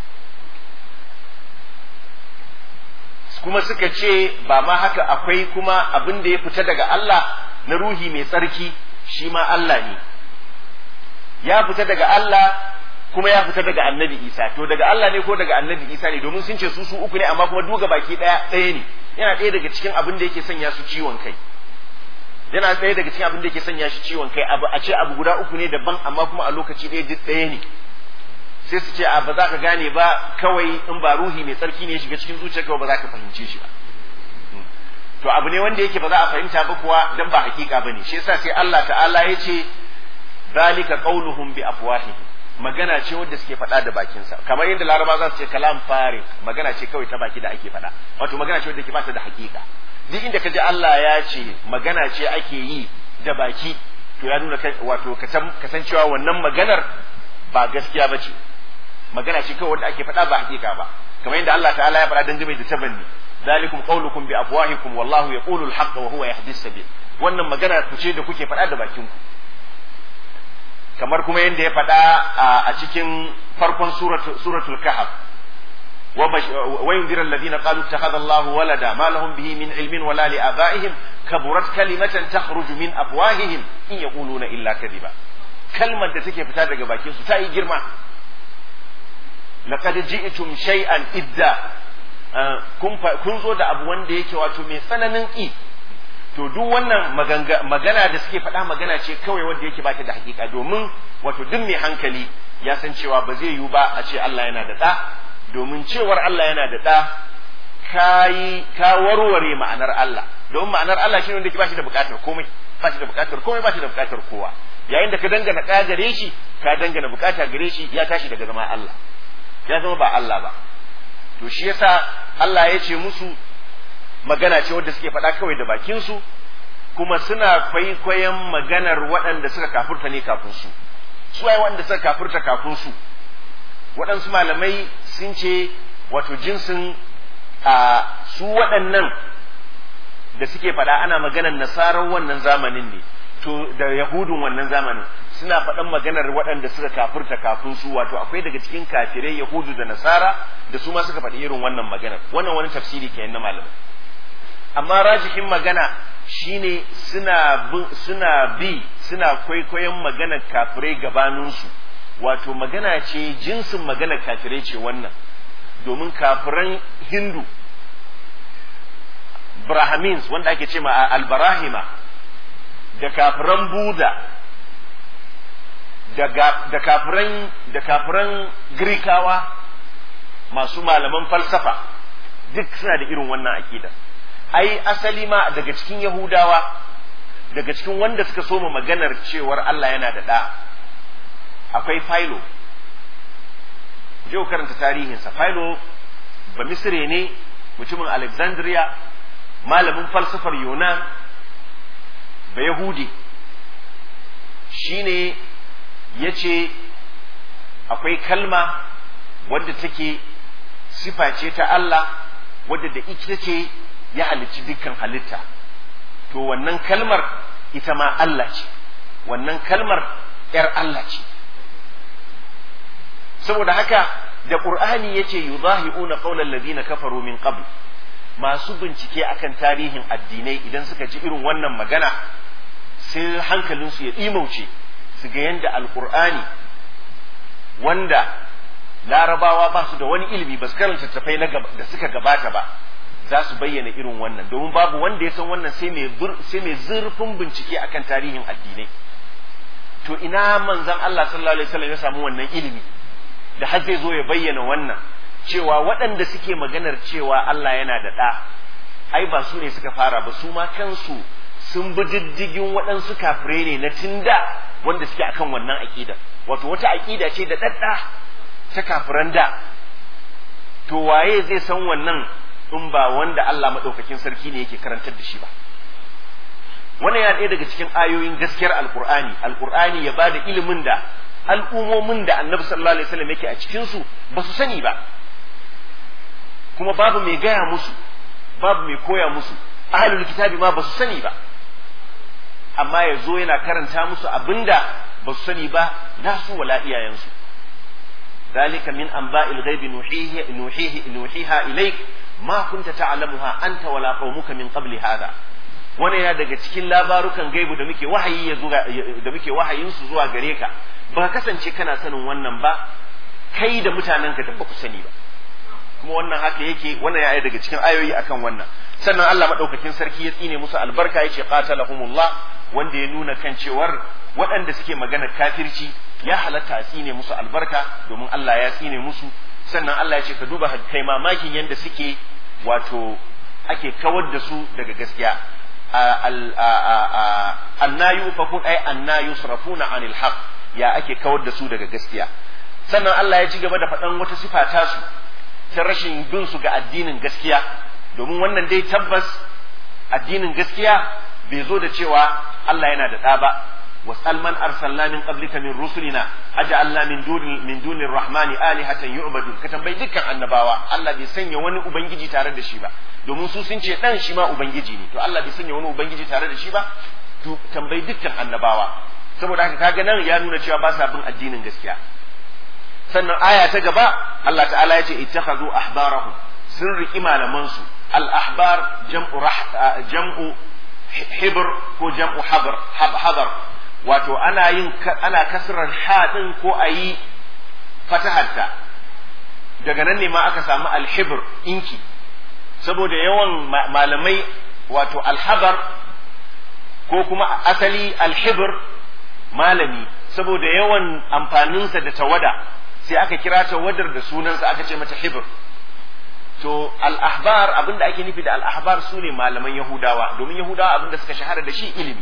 kuma suka ce ba ma haka akwai kuma abin da ya fita daga Allah na ruhi mai tsarki shi ma Allah ne ya fita daga Allah kuma ya fita daga annabi Isa to daga Allah ne ko daga annabi Isa ne domin sun ce su su uku ne amma kuma duga baki daya ɗaya ne yana ɗaya daga cikin abin da yake sanya su ciwon kai yana ɗaya daga cikin abin da yake sanya shi ciwon kai abu a ce abu guda uku ne daban amma kuma a lokaci ɗaya duk ɗaya ne sai su ce a ba za ka gane ba kawai in ba ruhi mai tsarki ne ya shiga cikin zuciyarka ba za ka fahimce shi ba to abu ne wanda yake ba za a fahimta ba kuwa dan ba hakika bane shi yasa sai Allah ta'ala ya ce zalika qauluhum bi afwahihim magana ce wanda suke faɗa da bakinsa kamar yadda laraba za su ce kalam farik magana ce kawai ta baki da ake faɗa wato magana ce wanda ke bata da hakika duk inda ka ji Allah ya ce magana ce ake yi da baki to ya nuna wato kasancewa wannan maganar ba gaskiya ba ce magana ce kawai wanda ake faɗa ba hakika ba kamar yadda Allah ta'ala ya faɗa dangane da tabanni zalikum qawlukum bi afwahikum wallahu yaqulu al-haqq wa huwa yahdi sabil wannan magana ku ce da kuke faɗa da bakin ku kamar kuma yadda ya faɗa a cikin farkon suratul kahf wa yunzira alladhina qalu ittakhadha Allahu walada ma lahum bihi min ilmin wala li abaihim kaburat kalimatan takhruju min afwahihim in yaquluna illa kadhiba kalmar da take fita daga bakin su ta yi girma laqad ji'tum shay'an idda kun zo da abu wanda yake wato mai tsananin ki to duk wannan magana da suke faɗa magana ce kawai wanda yake bata da hakika domin wato duk mai hankali ya san cewa ba zai yiwu ba a ce Allah yana da ɗa domin cewar Allah yana da ɗa kayi ka warware ma'anar Allah domin ma'anar Allah shine wanda yake bashi da buƙatar komai bashi da buƙatar komai bashi da buƙatar kowa yayin da ka dangana ɗa gare shi ka dangana buƙata gare shi ya tashi daga zama Allah ya zama ba Allah ba to shi yasa Allah ya ce musu magana ce wadda suke faɗa kawai da bakinsu kuma suna kwaikwayon maganar waɗanda suka kafurta ne kafin su su waye waɗanda suka kafurta kafin su waɗansu malamai sun ce wato jinsin a su waɗannan da suke faɗa ana maganar nasarar wannan zamanin ne to da yahudun wannan zamanin suna faɗan maganar waɗanda suka kafurta kafin su wato akwai daga cikin kafirai yahudu da nasara da su ma suka faɗi irin wannan maganar wannan wani tafsiri kenan na malamai amma rajihin magana shine suna suna bi suna kwaikwayon maganar kafirai gabaninsu wato magana ce jinsin maganar kafirai ce wannan domin kafiran hindu brahmins wanda ake ce ma albarahima da kafiran buda da kafiran da kafiran girkawa masu malaman falsafa duk suna da irin wannan aƙidar ai asali ma daga cikin Yahudawa daga cikin wanda suka soma maganar cewar Allah yana da ɗa akwai Philo je karanta tarihinsa Philo ba Misre ne mutumin Alexandria malamin falsafar Yunan ba Yahudi shine ya ce akwai kalma wadda take sifa ce ta Allah wadda da ita ce ya halicci dukkan halitta to wannan kalmar ita ma Allah ce wannan kalmar ‘yar Allah ce saboda haka da ƙur'ani ya ce yuzahi'una qawlal ladina kafaru min qabl masu bincike akan tarihin addinai idan suka ji irin wannan magana sai hankalinsu ya ɗimauce su ga yadda alƙur'ani wanda larabawa ba su da wani ilimi ba su karanta tafai da suka gabata ba za su bayyana irin wannan domin babu wanda ya san wannan sai mai zurfin bincike akan tarihin addinai to ina manzon Allah sallallahu alaihi wasallam ya samu wannan ilimi da har zai zo ya bayyana wannan cewa waɗanda suke maganar cewa Allah yana da ɗa ai ba su ne suka fara ba su ma kansu sun bi diddigin waɗansu kafirai ne na tinda wanda suke akan wannan aƙida wato wata aƙida ce da ɗaɗɗa ta kafiran da to waye zai san wannan in ba wanda Allah maɗaukakin sarki ne yake karantar da shi ba wannan ya ɗaya daga cikin ayoyin gaskiyar alkur'ani alkur'ani ya bada ilimin da al'umomin da annabi sallallahu alaihi wasallam yake a cikin su ba su sani ba kuma babu mai gaya musu babu mai koya musu ahlul kitabi ma ba su sani ba amma ya zo yana karanta musu abinda ba su sani ba nasu wala iyayensu ذلك من أنباء الغيب نوحيه نوحيه نوحيها إليك ما كنت تعلمها أنت ولا قومك من قبل هذا wani yana daga cikin labarukan gaibu da muke wahayi ya zuwa da muke wahayin su zuwa gare ka ba kasance kana sanin wannan ba kai da mutanen ka ba ku sani ba kuma wannan haka yake wannan ya daga cikin ayoyi akan wannan sannan Allah madaukakin sarki ya tsine musu albarka yace qatalahumullah wanda ya nuna kan cewar waɗanda suke magana kafirci ya halatta a tsine musu albarka domin Allah ya tsine musu sannan Allah ya ce ka duba kai mamakin yadda suke wato ake kawar da su daga gaskiya annayu fakun ay annayu surafuna anil haq ya ake kawar da su daga gaskiya sannan Allah ya ci gaba da faɗan wata sifa ta su ta rashin bin su ga addinin gaskiya domin wannan dai tabbas addinin gaskiya bai zo da cewa Allah yana da ɗa ba wasal man arsalna min qablika min rusulina aj'alna min duni min duni rahmani alihatan yu'badun ka tambayi dukkan annabawa Allah bai sanya wani ubangiji tare da shi ba domin su sun ce dan shi ma ubangiji ne to Allah bai sanya wani ubangiji tare da shi ba to tambayi dukkan annabawa saboda haka kaga nan ya nuna cewa ba sa bin addinin gaskiya sannan aya ta gaba Allah ta'ala ya ce ittakhadhu ahbarahum sun riki malaman su al ahbar jam'u jam'u hibr ko jam'u habr habr wato ana yin ana kasran haɗin ko a yi fataharta daga nan ne ma aka samu alhibir inki saboda yawan malamai wato alhabar ko kuma asali alhibir malami saboda yawan amfaninsa da tawada sai aka kira tawadar da sunansa aka ce mata hibir to al-ahbar abinda ake nufi da al-ahbar su ne malaman yahudawa domin yahudawa abinda suka shahara da shi ilimi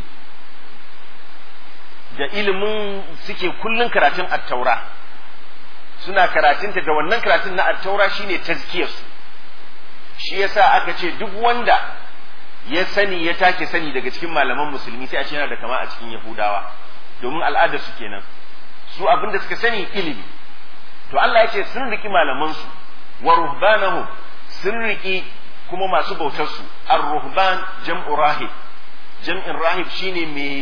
da ilimin suke kullun karatun attaura suna karatunta da wannan karatun na attaura shine tazkiyarsu shi yasa aka ce duk wanda ya sani ya take sani daga cikin malaman musulmi sai a ce yana da kama a cikin yahudawa domin al'adar su kenan su abin da suka sani ilimi to Allah ya ce sun riki malamansu wa ruhbanahum sun riki kuma masu bautar su ar-ruhban jam'u rahib jam'in rahib shine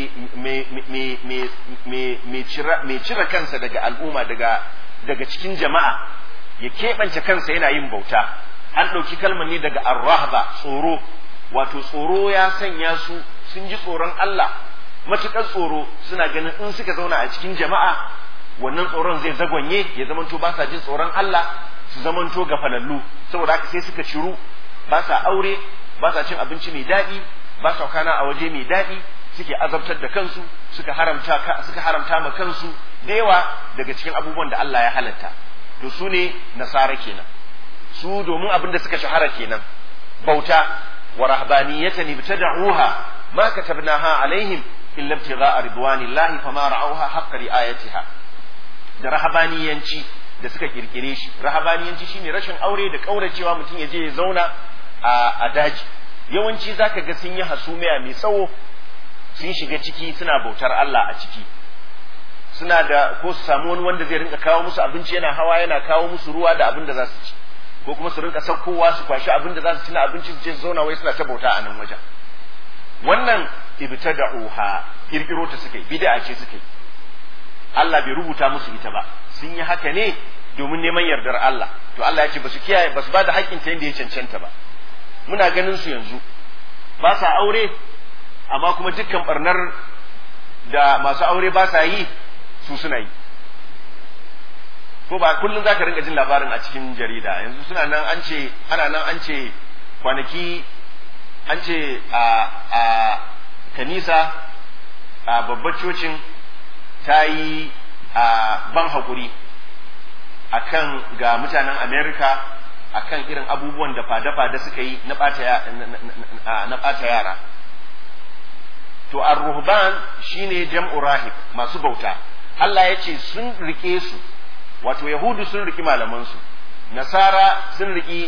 mai cire kansa daga al'umma daga daga cikin jama'a ya keɓance kansa yana yin bauta an ɗauki kalmar ne daga arrahba tsoro wato tsoro ya sanya su sun ji tsoron Allah matuƙar tsoro suna ganin in suka zauna a cikin jama'a wannan tsoron zai zagwanye ya zamanto ba sa jin tsoron Allah su zamanto gafalallu saboda haka sai suka ciru ba sa aure ba sa cin abinci mai daɗi ba sa kana a waje mai daɗi suke azabtar da kansu suka haramta suka haramta ma kansu da yawa daga cikin abubuwan da Allah ya halatta to su ne nasara kenan su domin abin da suka shahara kenan bauta wa rahbaniyatan ibtada'uha ma katabnaha alaihim illa ibtigha'a ridwanillahi fama ra'awha haqqa ri'ayatiha da rahabaniyanci da suka kirkire shi rahabaniyanci shine rashin aure da kauracewa mutum ya je ya zauna a daji yawanci zaka ga sun yi hasumiya mai tsawo sun shiga ciki suna bautar Allah a ciki suna da ko su samu wani wanda zai rinka kawo musu abinci yana hawa yana kawo musu ruwa da abin da za su ci ko kuma su rinka saukowa su kwashi abin da za su ci na abinci su je su zauna wai suna ta bauta a nan wajen wannan ibtada'uha kirkiro ta suka yi bid'a ce suka yi Allah bai rubuta musu ita ba sun yi haka ne domin neman yardar Allah to Allah ya ce ba su kiyaye ba su ba da haƙƙin ta yadda ya cancanta ba muna ganin su yanzu ba sa aure amma kuma dukkan barnar da masu aure ba sa yi su suna yi ko ba kullum za ka rinka jin labarin a cikin jarida yanzu suna nan an ce ana nan an ce kwanaki an ce a a kanisa a babbar cocin ta yi a ban haƙuri akan ga mutanen america akan irin abubuwan da fada-fada suka yi na ɓata yara to ar-ruhban shine jam'u rahib masu bauta Allah ya ce sun rike su wato yahudu sun riki malamansu nasara sun riki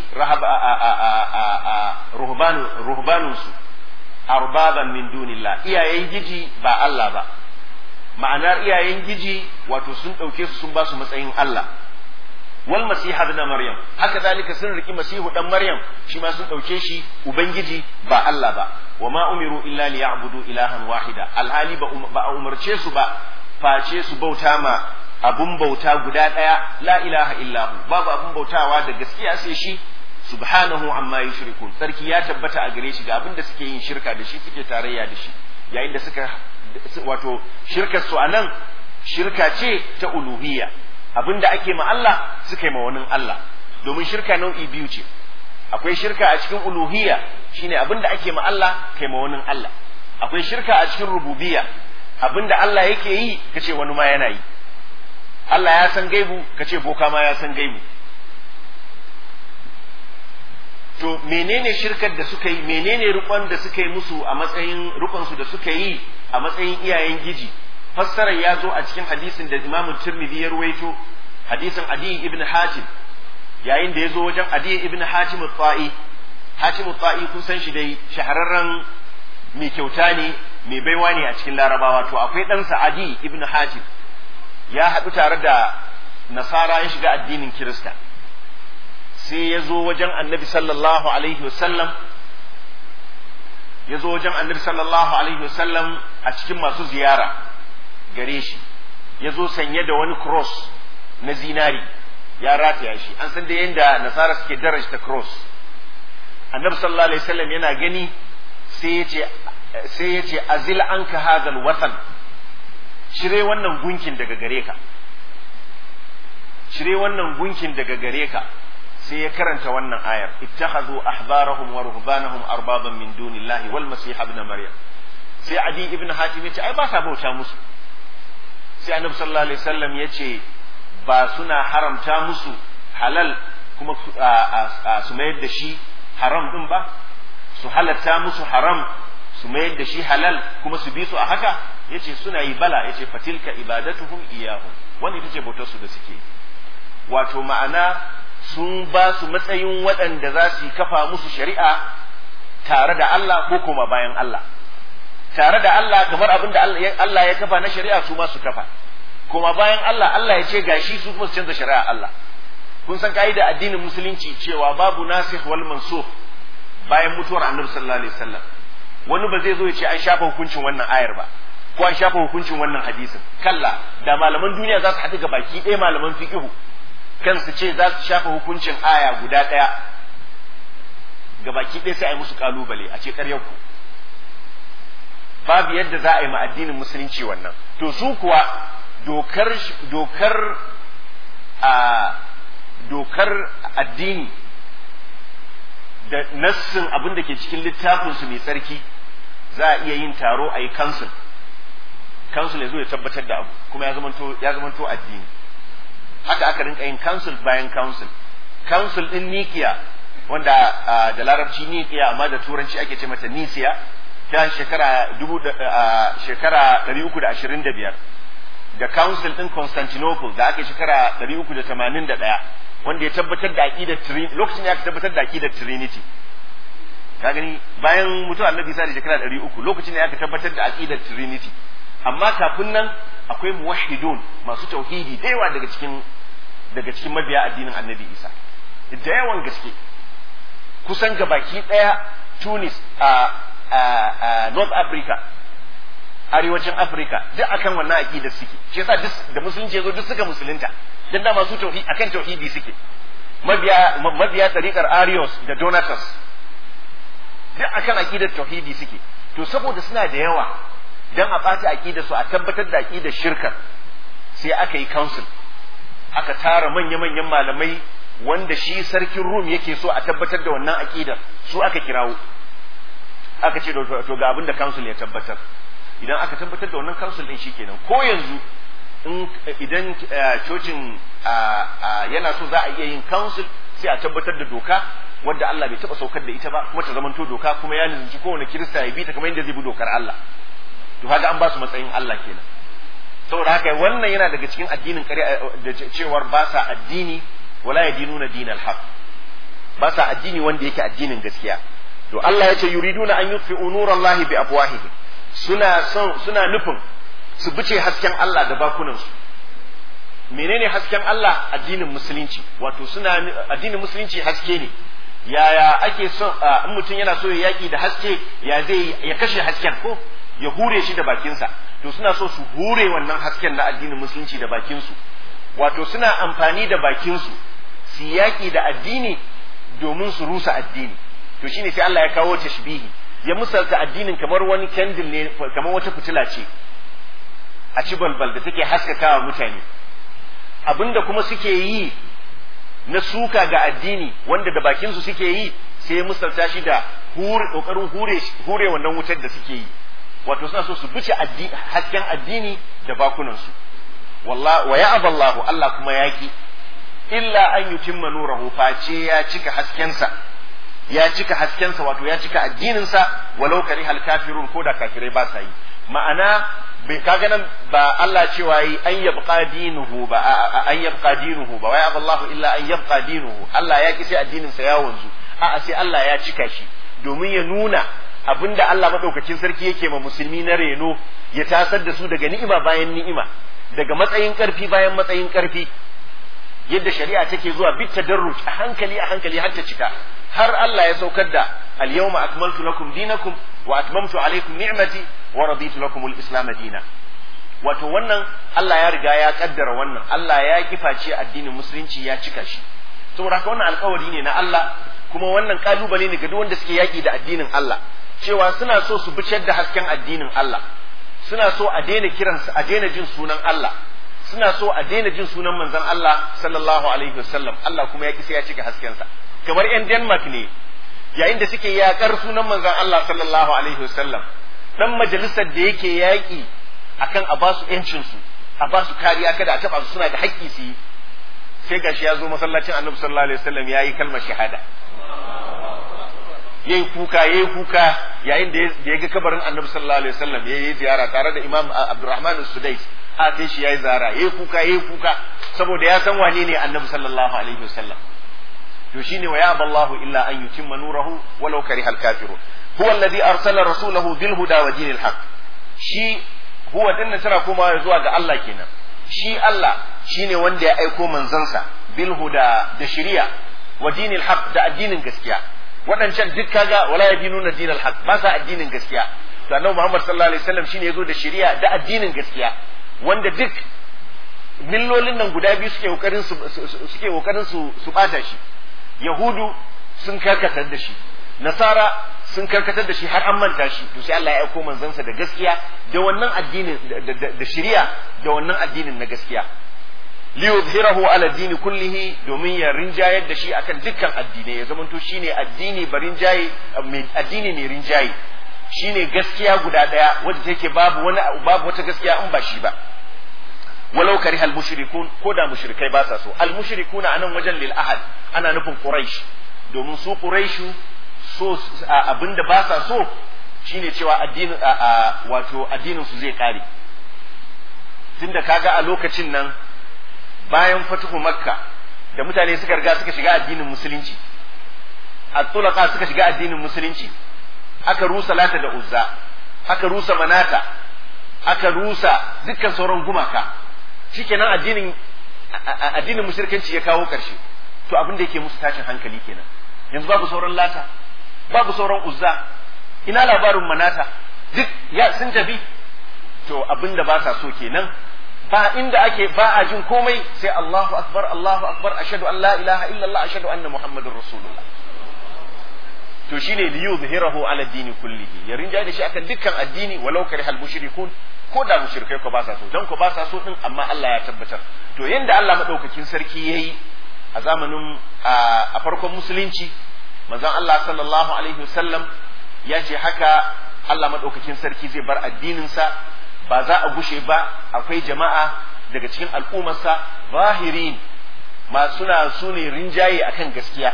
ruhbanunsu arbaban min dunillah iyayen giji ba Allah ba ma'anar iyayen giji wato sun ɗauke su sun ba su matsayin Allah wal masiha ibn maryam haka zalika sun riki masihu dan maryam shi ma sun dauke shi ubangiji ba Allah ba wa ma umiru illa liya'budu ilahan wahida alhali ba a umarce su ba face su bauta ma abun bauta guda daya la ilaha illahu babu abun bautawa da gaskiya sai shi subhanahu amma yushrikun sarki ya tabbata a gare shi ga abin da suke yin shirka da shi suke tarayya da shi yayin da suka wato shirkar su anan shirka ce ta uluhiyya abin da ake ma Allah suka yi ma wani Allah domin shirka nau'i biyu ce akwai shirka a cikin uluhiyya shine abin da ake ma Allah kai ma wani Allah akwai shirka a cikin rububiyya abin da Allah yake yi kace wani ma yana yi Allah ya san gaibu kace boka ma ya san gaibu to menene shirkar da suka yi menene rukon da suka yi musu a matsayin rukon su da suka yi a matsayin iyayen giji fassarar ya zo a cikin hadisin da Imam Tirmidhi ya ruwaito hadisin Adi ibn Hatim yayin da ya zo wajen Adi ibn Hatim al-Ta'i Hatim al-Ta'i kun san shi dai shahararren mai kyauta ne mai baiwa ne a cikin Larabawa to akwai ɗansa Adi ibn Hatim ya haɗu tare da Nasara ya shiga addinin Kirista sai ya zo wajen Annabi sallallahu alaihi wasallam ya zo wajen Annabi sallallahu alaihi wasallam a cikin masu ziyara gare shi ya zo sanye da wani cross na zinari ya rataya shi an san da yadda nasara suke darajta cross annabi sallallahu alaihi wasallam yana gani sai ya ce sai ya ce azil anka hadal watan cire wannan gunkin daga gare ka cire wannan gunkin daga gare ka sai ya karanta wannan ayar ittakhadhu ahbarahum wa ruhbanahum arbaban min dunillahi wal masih ibn maryam sai adi ibn hatim ya ce ai ba sa bauta musu sai annabi sallallahu alaihi wasallam ya ce ba suna haramta musu halal kuma su mayar da shi haram din ba su halatta musu haram su mayar da shi halal kuma su bi su a haka yace suna yi bala yace fatilka ibadatuhum iyahum wanda ita ce bautar su da suke wato ma'ana sun ba su matsayin waɗanda za su kafa musu shari'a tare da Allah ko kuma bayan Allah tare da Allah kamar abin da Allah ya kafa na shari'a su ma su kafa kuma bayan Allah Allah ya ce gashi su kuma su canza shari'a Allah kun san ka'ida addinin musulunci cewa babu nasikh wal mansukh bayan mutuwar annabi sallallahu alaihi wasallam wani ba zai zo ya ce an shafa hukuncin wannan ayar ba ko an shafa hukuncin wannan hadisin kalla da malaman duniya za su haɗu ga baki ɗaya malaman fiqhu kansu ce za su shafa hukuncin aya guda ɗaya ga baki ɗaya sai a yi musu kalubale a ce ƙaryar ku babu yadda za a yi ma addinin musulunci wannan to su kuwa dokar dokar a dokar addini da nassin abin da ke cikin littafinsu mai tsarki za a iya yin taro a yi council council ya zo ya tabbatar da abu kuma ya zamanto ya zamanto addini haka aka rinka yin council bayan council council din Nikiya wanda da larabci Nikiya amma da turanci ake ce mata Nisiya ta shekara dubu shekara 325 da council din Constantinople da aka shekara 381 wanda ya tabbatar da aqidar Trinity lokacin ya tabbatar da aqidar Trinity ka gani bayan mutuwar Annabi Isa da shekara 300 lokacin ne aka tabbatar da aqidar Trinity amma kafin nan akwai muwahhidun masu tauhidi da yawa daga cikin daga cikin mabiya addinin Annabi Isa da yawan gaske kusan gabaki daya Tunis a a North Africa arewacin Afirka duk akan wannan aqidar suke shi yasa duk da musulunci yazo duk suka musulunta dan da masu tauhidi akan tauhidi suke mabiya mabiya tariqar Arius da Donatus duk akan aqidar tauhidi suke to saboda suna da yawa dan a ɓata aqidar su a tabbatar da aqidar shirka sai aka yi council aka tara manya-manyan malamai wanda shi sarkin Rum yake so a tabbatar da wannan aqidar su aka kirawo aka ce to ga abin da council ya tabbatar idan aka tabbatar da wannan council din shikenan ko yanzu in idan cocin yana so za a iya yin council sai a tabbatar da doka wadda Allah bai taba saukar da ita ba kuma ta zamanto doka kuma ya nizinci kowane kirista ya bi ta kamar yadda zai bi dokar Allah to kaga an ba su matsayin Allah kenan saboda haka wannan yana daga cikin addinin ƙarya da cewar ba sa addini wala yadinuna dinal haq ba sa addini wanda yake addinin gaskiya to Allah ya ce yuriduna an yutfi'u nurallahi bi afwahihim suna son suna nufin su bice hasken Allah da bakunansu menene hasken Allah addinin musulunci wato suna addinin musulunci haske ne yaya ake son in mutum yana so ya yaki da haske ya zai ya kashe hasken ko ya hure shi da bakinsa to suna so su hure wannan hasken na addinin musulunci da bakinsu wato suna amfani da bakinsu su yaki da addini domin su rusa addini to shine sai Allah ya kawo tashbihi ya misalta addinin kamar wani candle ne kamar wata fitila ce a ci balbal da take haskakawa mutane abinda kuma suke yi na suka ga addini wanda da bakin su suke yi sai musalta shi da hure kokarin hure hure wannan wutar da suke yi wato suna so su bice hasken addini da bakunan su wallahi wa ya'aba Allah Allah kuma yaki illa an yutimma nurahu face ya cika haskensa ya cika haskensa wato ya cika addininsa walau karihal kafirun ko da kafirai ba sa yi ma'ana bai kaga nan ba Allah cewa yi an yabqa dinuhu ba an yabqa dinuhu ba wai Allah illa an yabqa dinuhu Allah ya ki sai addinin sa ya wanzu a'a sai Allah ya cika shi domin ya nuna abinda Allah madaukakin sarki yake ma musulmi na reno ya tasar da su daga ni'ima bayan ni'ima daga matsayin karfi bayan matsayin karfi yadda shari'a take zuwa bit tadarruj a hankali a hankali har ta cika har Allah ya saukar da al-yawma akmaltu lakum dinakum wa atmamtu alaykum ni'mati wa raditu lakum al-islam dina wato wannan Allah ya riga ya kaddara wannan Allah ya kiface addinin musulunci ya cika shi saboda haka wannan alkawari ne na Allah kuma wannan kalubale ne ga duk wanda suke yaki da addinin Allah cewa suna so su bicar da hasken addinin Allah suna so a daina kiransu a daina jin sunan Allah suna so a daina jin sunan manzon Allah sallallahu alaihi wasallam Allah kuma ya kisa ya cika haskensa kamar yan Denmark ne yayin da suke yakar sunan manzon Allah sallallahu alaihi wasallam dan majalisar da yake yaki akan a basu yancin su a basu kariya kada a taba su suna da haƙƙi su yi sai gashi ya zo masallacin Annabi sallallahu alaihi wasallam yayi kalmar shahada yayi kuka yayi kuka yayin da ya ga kabarin Annabi sallallahu alaihi wasallam yayi ziyara tare da Imam Abdurrahman Sudais a kai shi yayi zara yayi kuka yayi kuka saboda ya san wane ne Annabi sallallahu alaihi wasallam to shine wa ya ballahu illa an yutimma nurahu walau karihal kafirun huwa alladhi arsala rasulahu bil huda wa dinil haqq shi huwa dinnan tana komawa zuwa ga Allah kenan shi Allah shine wanda ya aiko manzansa bil huda da shari'a wa dinil haqq da addinin gaskiya waɗancan duk kaga wala yadinuna dinal haqq ba sa addinin gaskiya to annabi Muhammad sallallahu alaihi wasallam shine yazo da shari'a da addinin gaskiya wanda duk millolin nan guda biyu suke kokarin su suke kokarin su su bata shi yahudu sun karkatar da shi nasara sun karkatar da shi har an manta shi to sai Allah ya aiko manzansa da gaskiya da wannan addinin da shari'a da wannan addinin na gaskiya liyuzhirahu ala dini kullihi domin ya rinjayar da shi akan dukkan addinai ya zamanto shine addini ba rinjaye addini ne rinjaye shine gaskiya guda daya wanda take babu wani babu wata gaskiya in ba shi ba walau kariha al mushrikun ko da mushrikai ba sa so al mushrikuna anan wajen lil ahad ana nufin quraish domin su quraishu so abinda ba sa so shine cewa addinin wato addinin su zai kare tunda kaga a lokacin nan bayan fatuhu makka da mutane suka riga suka shiga addinin musulunci at-tulaqa suka shiga addinin musulunci aka rusa lata da uzza aka rusa manata aka rusa dukkan sauran gumaka shikenan addinin addinin mushrikanci ya kawo karshe to abin da yake musu tashin hankali kenan yanzu babu sauran lata babu sauran uzza ina labarin manata duk ya sun tafi to abin da ba sa so kenan ba inda ake ba a jin komai sai Allahu akbar Allahu akbar ashhadu an la ilaha illallah ashhadu anna muhammadur rasulullah to shine li yuzhirahu ala dini kullihi ya rinja da shi akan dukkan addini walau karihal mushrikun ko da mushrikai ko ba sa so dan ko ba sa so din amma Allah ya tabbatar to yanda Allah madaukakin sarki yayi a zamanin a farkon musulunci manzon Allah sallallahu alaihi wasallam ya ce haka Allah madaukakin sarki zai bar addininsa ba za a gushe ba akwai jama'a daga cikin al'ummarsa zahirin masu na su ne rinjaye akan gaskiya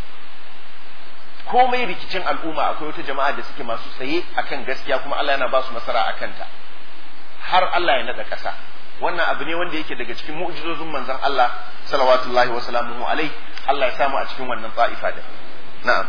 komai rikicin al'umma akwai wata jama'a da suke masu tsaye akan gaskiya kuma Allah yana ba su nasara a kanta har Allah ya nada ƙasa wannan abu ne wanda yake daga cikin mu'jizozin manzon Allah salawatullahi wa salamuhu alai Allah ya samu a cikin wannan ta'ifa da na'am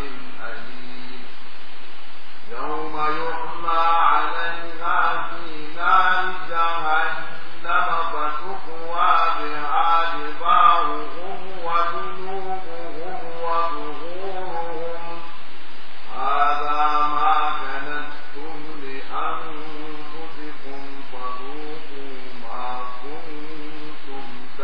يوم يحمى عليها في جهنم فتكوى بها جباههم وجنوبهم وظهورهم هذا ما كنتم لأنفسكم فذوقوا ما كنتم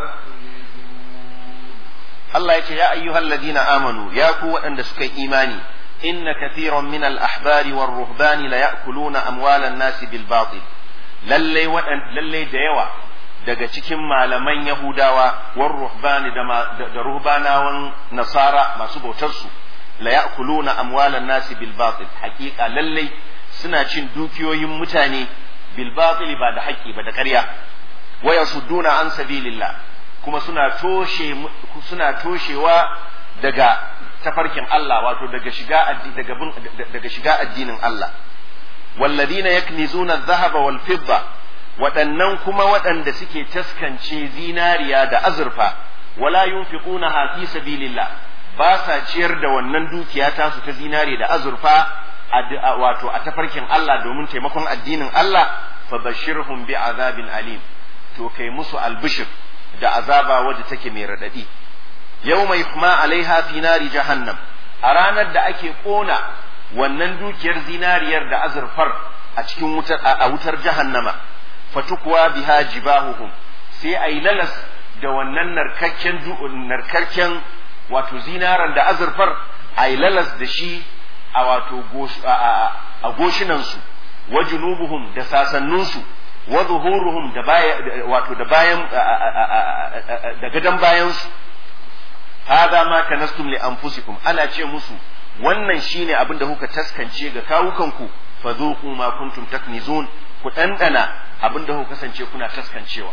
تكنزون Allah ya ce ya ayyuhal ladina amanu ya ku waɗanda suka yi imani inna kathiran min al ahbari war ruhbani la ya'kuluna amwalan nasi bil batil lalle waɗan lalle da yawa daga cikin malaman yahudawa war ruhbani da, ma- da, da ruhbanawan nasara masu bautar su la ya'kuluna amwalan nasi bil batil haqiqa lalle suna cin dukiyoyin mutane bil batil ba da haƙƙi ba da ƙarya wa yasudduna an sabilillah kuma suna toshe suna toshewa daga tafarkin Allah wato daga shiga addi- daga bin daga shiga addinin Allah walladina yaknizuna adh-dhahaba wal fidda waɗannan kuma waɗanda suke taskance zinariya da azurfa wala yunfiqunaha fi sabilillah ba sa ciyar da wannan dukiya tasu ta zinari da azurfa a- a- wato a tafarkin Allah domin taimakon addinin Allah fabashirhum bi azabin alim to kai musu albishir da azaba wadda take mai radadi yau mai huma alaiha fi nari jahannam a ranar da ake kona wannan dukiyar zinariyar da azurfar a cikin wutar a wutar jahannama fatukwa biha jibahuhum sai ayi lalas da wannan narkakken narkakken wato zinaran da azurfar ayi lalas da shi a wato a goshinansu wa junubuhum da sasannunsu wa zuhuruhum da baya wato da bayan da gadan bayansu hada ma kanastum li anfusikum ana ce musu wannan shine abin da kuka taskance ga kawukanku fa dhuqu ma kuntum taknizun ku dandana abin da kuka kasance kuna taskancewa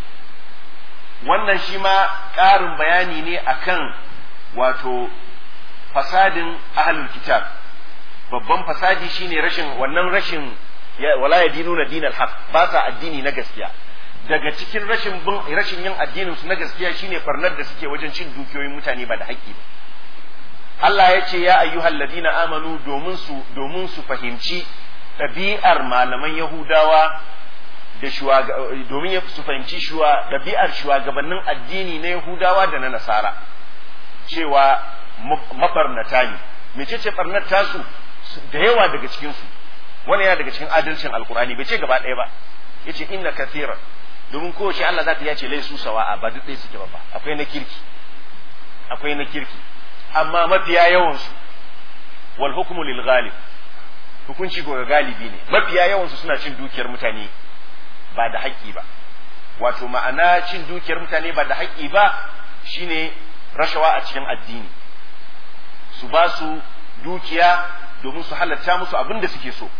wannan shi ma ƙarin bayani ne akan wato fasadin ahlul kitab babban fasadi shine rashin wannan rashin wala yadinuna dinal haq ba sa addini na gaskiya daga cikin rashin bin rashin yin addinin su na gaskiya shine farnar da suke wajen cin dukiyoyin mutane ba da haƙƙi ba Allah ya ce ya ayyuhal ladina amanu domin su domin su fahimci ɗabi'ar malaman Yahudawa da shuwaga domin su fahimci shuwa ɗabi'ar shugabannin addini na Yahudawa da na Nasara cewa mabarnata ne mecece barnar tasu da yawa daga cikin su wani yana daga cikin adalcin alkurani bai ce gaba ɗaya ba yace inna kathira domin kowace Allah za ta yace laisu sawa'a ba duk ɗaya suke ba akwai na kirki akwai na kirki amma mafiya yawan su wal hukmu lil ghalib hukunci ko ga galibi ne mafiya yawan su suna cin dukiyar mutane ba da haƙƙi ba wato ma'ana cin dukiyar mutane ba da haƙƙi ba shine rashawa a cikin addini su ba su dukiya domin su halatta musu abin da suke so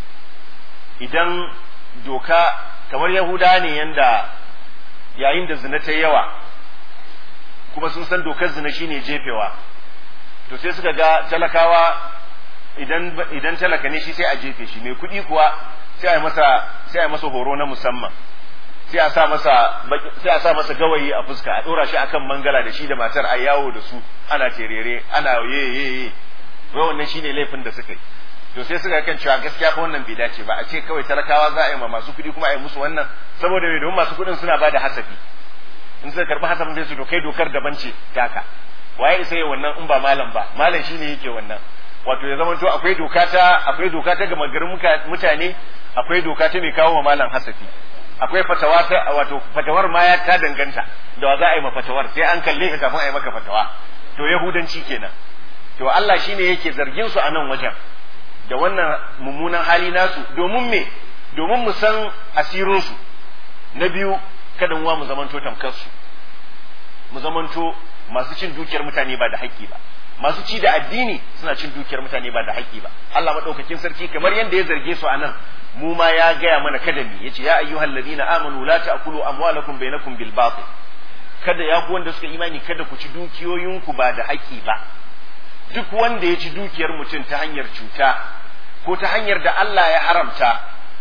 idan doka kamar yahuda ne yanda yayin da zina ta yawa kuma sun san dokar zina shine jefewa to sai suka ga talakawa idan idan talaka ne shi sai a jefe shi mai kuɗi kuwa sai a yi masa sai a yi masa horo na musamman sai a sa masa sai a sa masa gawayi a fuska a dora shi akan mangala da shi da matar a yawo da su ana terere ana ye ye ye wai wannan shine laifin da suka yi to sai suka kan cewa gaskiya fa wannan bai dace ba a ce kawai talakawa za a yi ma masu kuɗi kuma a yi musu wannan saboda me domin masu kuɗin suna bada hasafi in suka karɓi hasafin sai su to kai dokar daban ce taka waye isa yi wannan in ba malam ba malam shine yake wannan wato ya zama to akwai doka ta akwai doka ta gama garin mutane akwai doka ta mai kawo ma malam hasafi akwai fatawa ta wato fatawar ma ya ta danganta da wa za a yi ma fatawar sai an kalle ka kafin a yi maka fatawa to yahudanci kenan to Allah shine yake zargin su a nan wajen da wannan mummunan hali nasu domin me domin mu san asirin su na biyu kada mu mu zamanto tamkar su mu zamanto masu cin dukiyar mutane ba da haƙƙi ba masu ci da addini suna cin dukiyar mutane ba da haƙƙi ba Allah madaukakin sarki kamar yadda ya zarge su a nan mu ma ya gaya mana kada mi yace ya ayyuhal ladina amanu la ta'kulu amwalakum bainakum bil batil kada ya ku wanda suka imani kada ku ci dukiyoyinku ba da haƙƙi ba duk wanda ya ci dukiyar mutum ta hanyar cuta ko ta hanyar da Allah ya haramta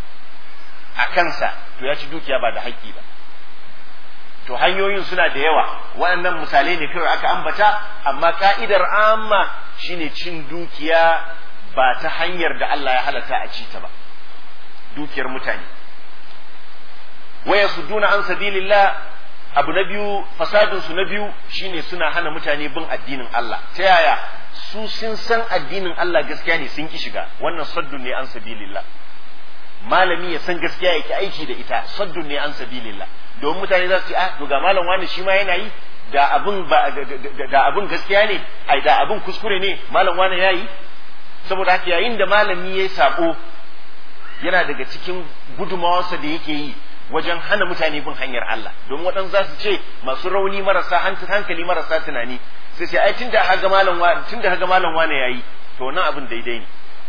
a kansa to ya ci dukiya ba da haƙƙi ba to hanyoyin suna da yawa waɗannan misalai ne kawai aka ambata amma ka'idar amma shine cin dukiya ba ta hanyar da Allah ya halatta a ci ta ba dukiyar mutane waya sudduna an sabilillah abu na biyu fasadin su na biyu shine suna hana mutane bin addinin Allah ta yaya su sun san addinin Allah gaskiya ne sun ki shiga wannan saddun ne an sabilillah malami ya san gaskiya yake aiki da ita saddun ne an sabilillah domin mutane za su ce ah to ga malam wani shi ma yana yi da abin ba da abin gaskiya ne ai da abin kuskure ne malam wani yayi saboda haka yayin da malami yayi sabo yana daga cikin gudumawarsa da yake yi wajen hana mutane bin hanyar Allah domin waɗansu za su ce masu rauni marasa hankali marasa tunani sai sai ai tunda haga malam wa tunda haga malam wane yayi to wannan abin daidai ne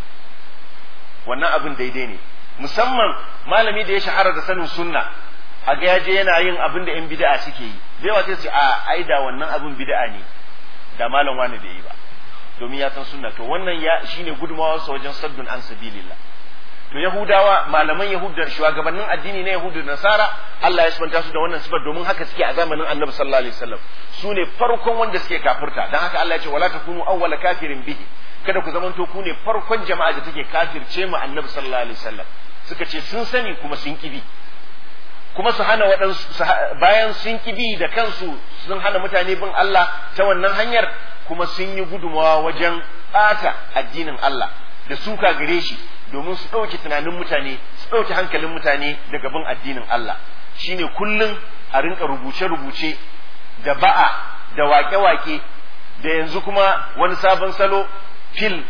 wannan abin daidai ne musamman malami da ya shahara da sanin sunna a ga yaje yana yin abin da yan bid'a suke yi da yawa sai su a ai da wannan abin bid'a ne da malam wane da yi ba domin ya san sunna to wannan ya shine gudumawarsa wajen saddun an sabilillah to yahudawa malaman yahud da shugabannin addini na yahudu da nasara Allah ya sabanta su da wannan sifar domin haka suke a zamanin annabi sallallahu alaihi wasallam su ne farkon wanda suke kafirta dan haka Allah ya ce wala takunu awwala kafirin bihi kada ku zamanto ku ne farkon jama'a da take kafirce mu annabi sallallahu alaihi wasallam suka ce sun sani kuma sun kibi kuma su hana waɗansu bayan sun kibi da kansu sun hana mutane bin Allah ta wannan hanyar kuma sun yi gudumawa wajen ɓata addinin Allah da suka gare shi domin su ɗauke tunanin mutane su ɗauke hankalin mutane daga bin addinin Allah shine kullum a rinka rubuce-rubuce da ba'a da wake-wake da yanzu kuma wani sabon salo fil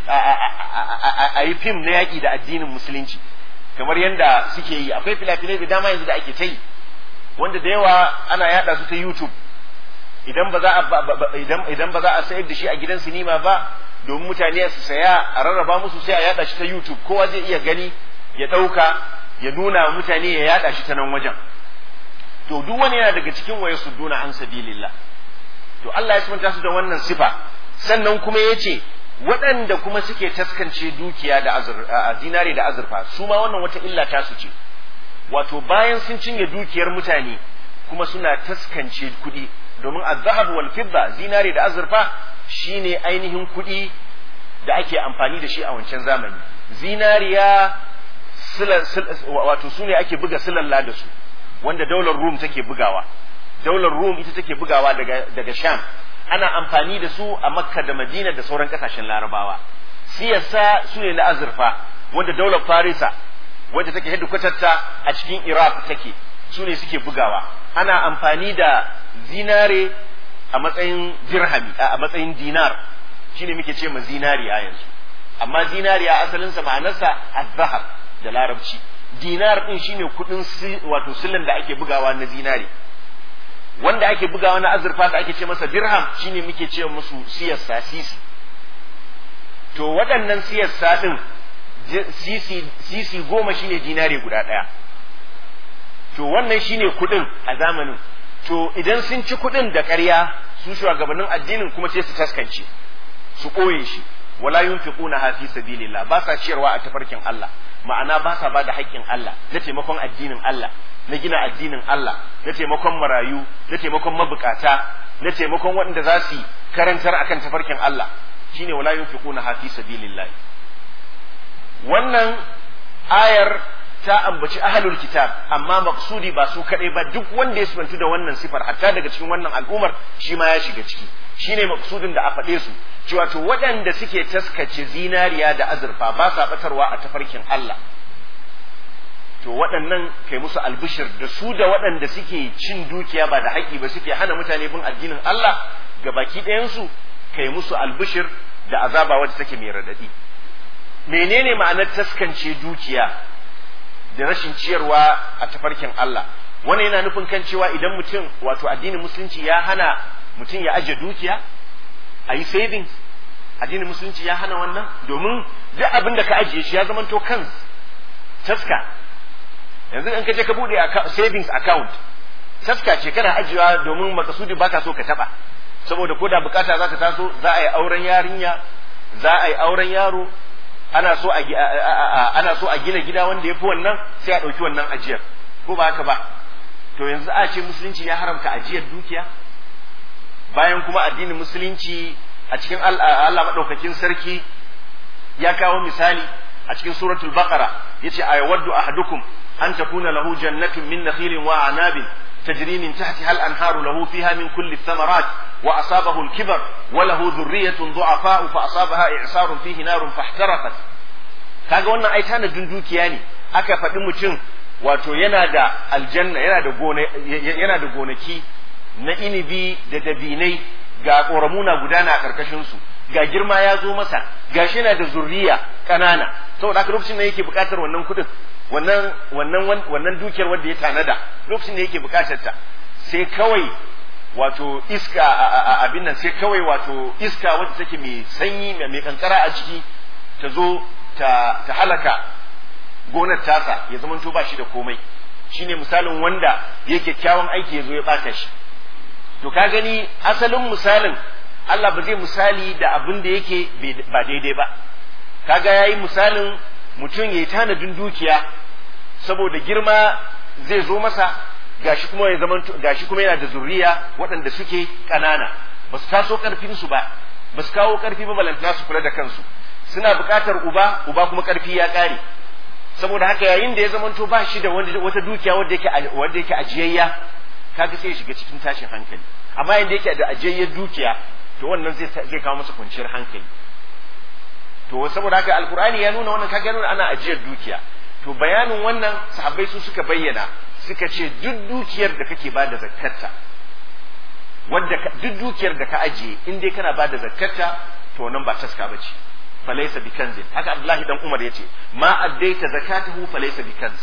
a yi fim na yaƙi da addinin musulunci kamar yadda suke yi akwai filafilai da dama yanzu da ake ta yi wanda da yawa ana yada su ta youtube idan ba za a idan ba za a sayar da shi a gidan sinima ba domin mutane su saya a rarraba musu sai a yada shi ta YouTube kowa zai iya gani ya ɗauka ya nuna wa mutane ya yada shi ta nan wajen to duk wani yana daga cikin waye su duna an sabilillah to Allah ya sunta su da wannan sifa sannan kuma ya ce waɗanda kuma suke taskance dukiya da zinare da azurfa su ma wannan wata illa ta su ce wato bayan sun cinye dukiyar mutane kuma suna taskance kuɗi domin azhab wal fidda zinare da azurfa shine ainihin kuɗi da ake amfani da shi a wancan zamani zinariya wato su ne ake buga silalla da su wanda daular rum take bugawa daular rum ita take bugawa daga, daga sham ana amfani da su a makka da madina da sauran kasashen larabawa siyasa su ne na azurfa wanda daular farisa wadda take hedikwatarta a cikin iraq take su ne suke bugawa ana amfani da zinare a matsayin dirhami a matsayin dinar shine muke ce ma zinariya yanzu amma zinariya asalinsa ma'anarsa azhar da larabci dinar din shine kudin wato silin da ake bugawa na zinari wanda ake bugawa na azurfa da ake ce masa dirham shine muke ce musu siyasa sisi to waɗannan siyasa din sisi sisi goma shine dinari guda ɗaya to wannan shine kudin a zamanin to idan sun ci kuɗin da ƙarya su shugabannin addinin kuma sai su taskance su ɓoye shi wala yunfiquna ha fi sabilillah ba sa ciyarwa a tafarkin Allah ma'ana ba sa ba da haƙƙin Allah na taimakon addinin Allah na gina addinin Allah na taimakon marayu na taimakon mabukata na taimakon waɗanda za su karantar akan tafarkin Allah shine wala yunfiquna ha fi sabilillah wannan ayar ta ambaci ahlul kitab amma maksudi ba su kadai ba duk wanda ya sifantu da wannan sifar hatta daga cikin wannan al'ummar shi ma ya shiga ciki shine maksudin da a faɗe su cewa to waɗanda suke taskace zinariya da azurfa ba sa batarwa a tafarkin Allah to waɗannan kai musu albishir da su da waɗanda suke cin dukiya ba da haƙƙi ba suke hana mutane bin addinin Allah ga baki ɗayansu kai musu albishir da azaba wadda take mai raɗaɗi menene ma'anar taskance dukiya da rashin ciyarwa a tafarkin Allah wannan yana nufin kan cewa idan mutum wato addinin musulunci ya hana mutum ya aje dukiya a yi savings addinin musulunci ya hana wannan domin duk abin da ka ajiye shi ya zama to kan taska yanzu in ka je ka bude savings account taska ce kana ajiyewa domin makasudi baka so ka taba saboda ko da bukata za ta taso za a yi auren yarinya za a yi auren yaro ana so a ana so a gina gida wanda ya fi wannan sai a ɗauki wannan ajiyar ko ba haka ba to yanzu a ce musulunci ya haramta ajiyar dukiya bayan kuma addinin musulunci a cikin Allah maɗaukakin sarki ya kawo misali a cikin suratul baqara yace ayawaddu ahadukum an takuna lahu jannatun min nakhilin wa anabin تجري من تحتها الأنهار له فيها من كل الثمرات وأصابه الكبر وله ذرية ضعفاء فأصابها إعصار فيه نار فاحترقت kaga wannan ai tanadin dukiya ne aka faɗi mutum wato yana da aljanna yana da gona yana da gonaki na inibi da dabinai ga ƙoramuna gudana a ƙarƙashin su ga girma ya zo masa gashi yana da zurriya ƙanana saboda haka lokacin da yake buƙatar wannan kuɗin wannan wannan wannan dukiyar wanda ya tanada lokacin da yake bukatar ta sai kawai wato iska abin nan sai kawai wato iska wacce take mai sanyi mai kankara a ciki ta zo ta ta halaka gonar tasa ya zamanto ba shi da komai shine misalin wanda ya kyakkyawan aiki ya zo ya bata shi to ka gani asalin misalin Allah ba zai misali da abin da yake ba daidai ba kaga yayi misalin mutum ya yi tanadin dukiya saboda girma zai zo masa gashi kuma ya zama gashi kuma yana da zuriya waɗanda suke ƙanana ba su taso ƙarfin su ba ba su kawo ƙarfi ba balantana su kula da kansu suna buƙatar uba uba kuma ƙarfi ya ƙare saboda haka yayin da ya zamanto ba shi da wata dukiya wanda yake wanda yake ajiyayya kaga sai ya shiga cikin tashin hankali amma yayin da yake da ajiyayyar dukiya to wannan zai zai kawo masa kwanciyar hankali to saboda haka alkur'ani ya nuna wannan kaga nuna ana ajiyar dukiya to bayanin wannan sahabbai su suka bayyana suka ce duk dukiyar da kake bada zakkarta wanda duk dukiyar da ka ajiye in dai kana bada zakkarta to nan ba taska bace falaysa bikanzin haka Abdullahi dan Umar yace ma addaita zakatahu falaysa bikanz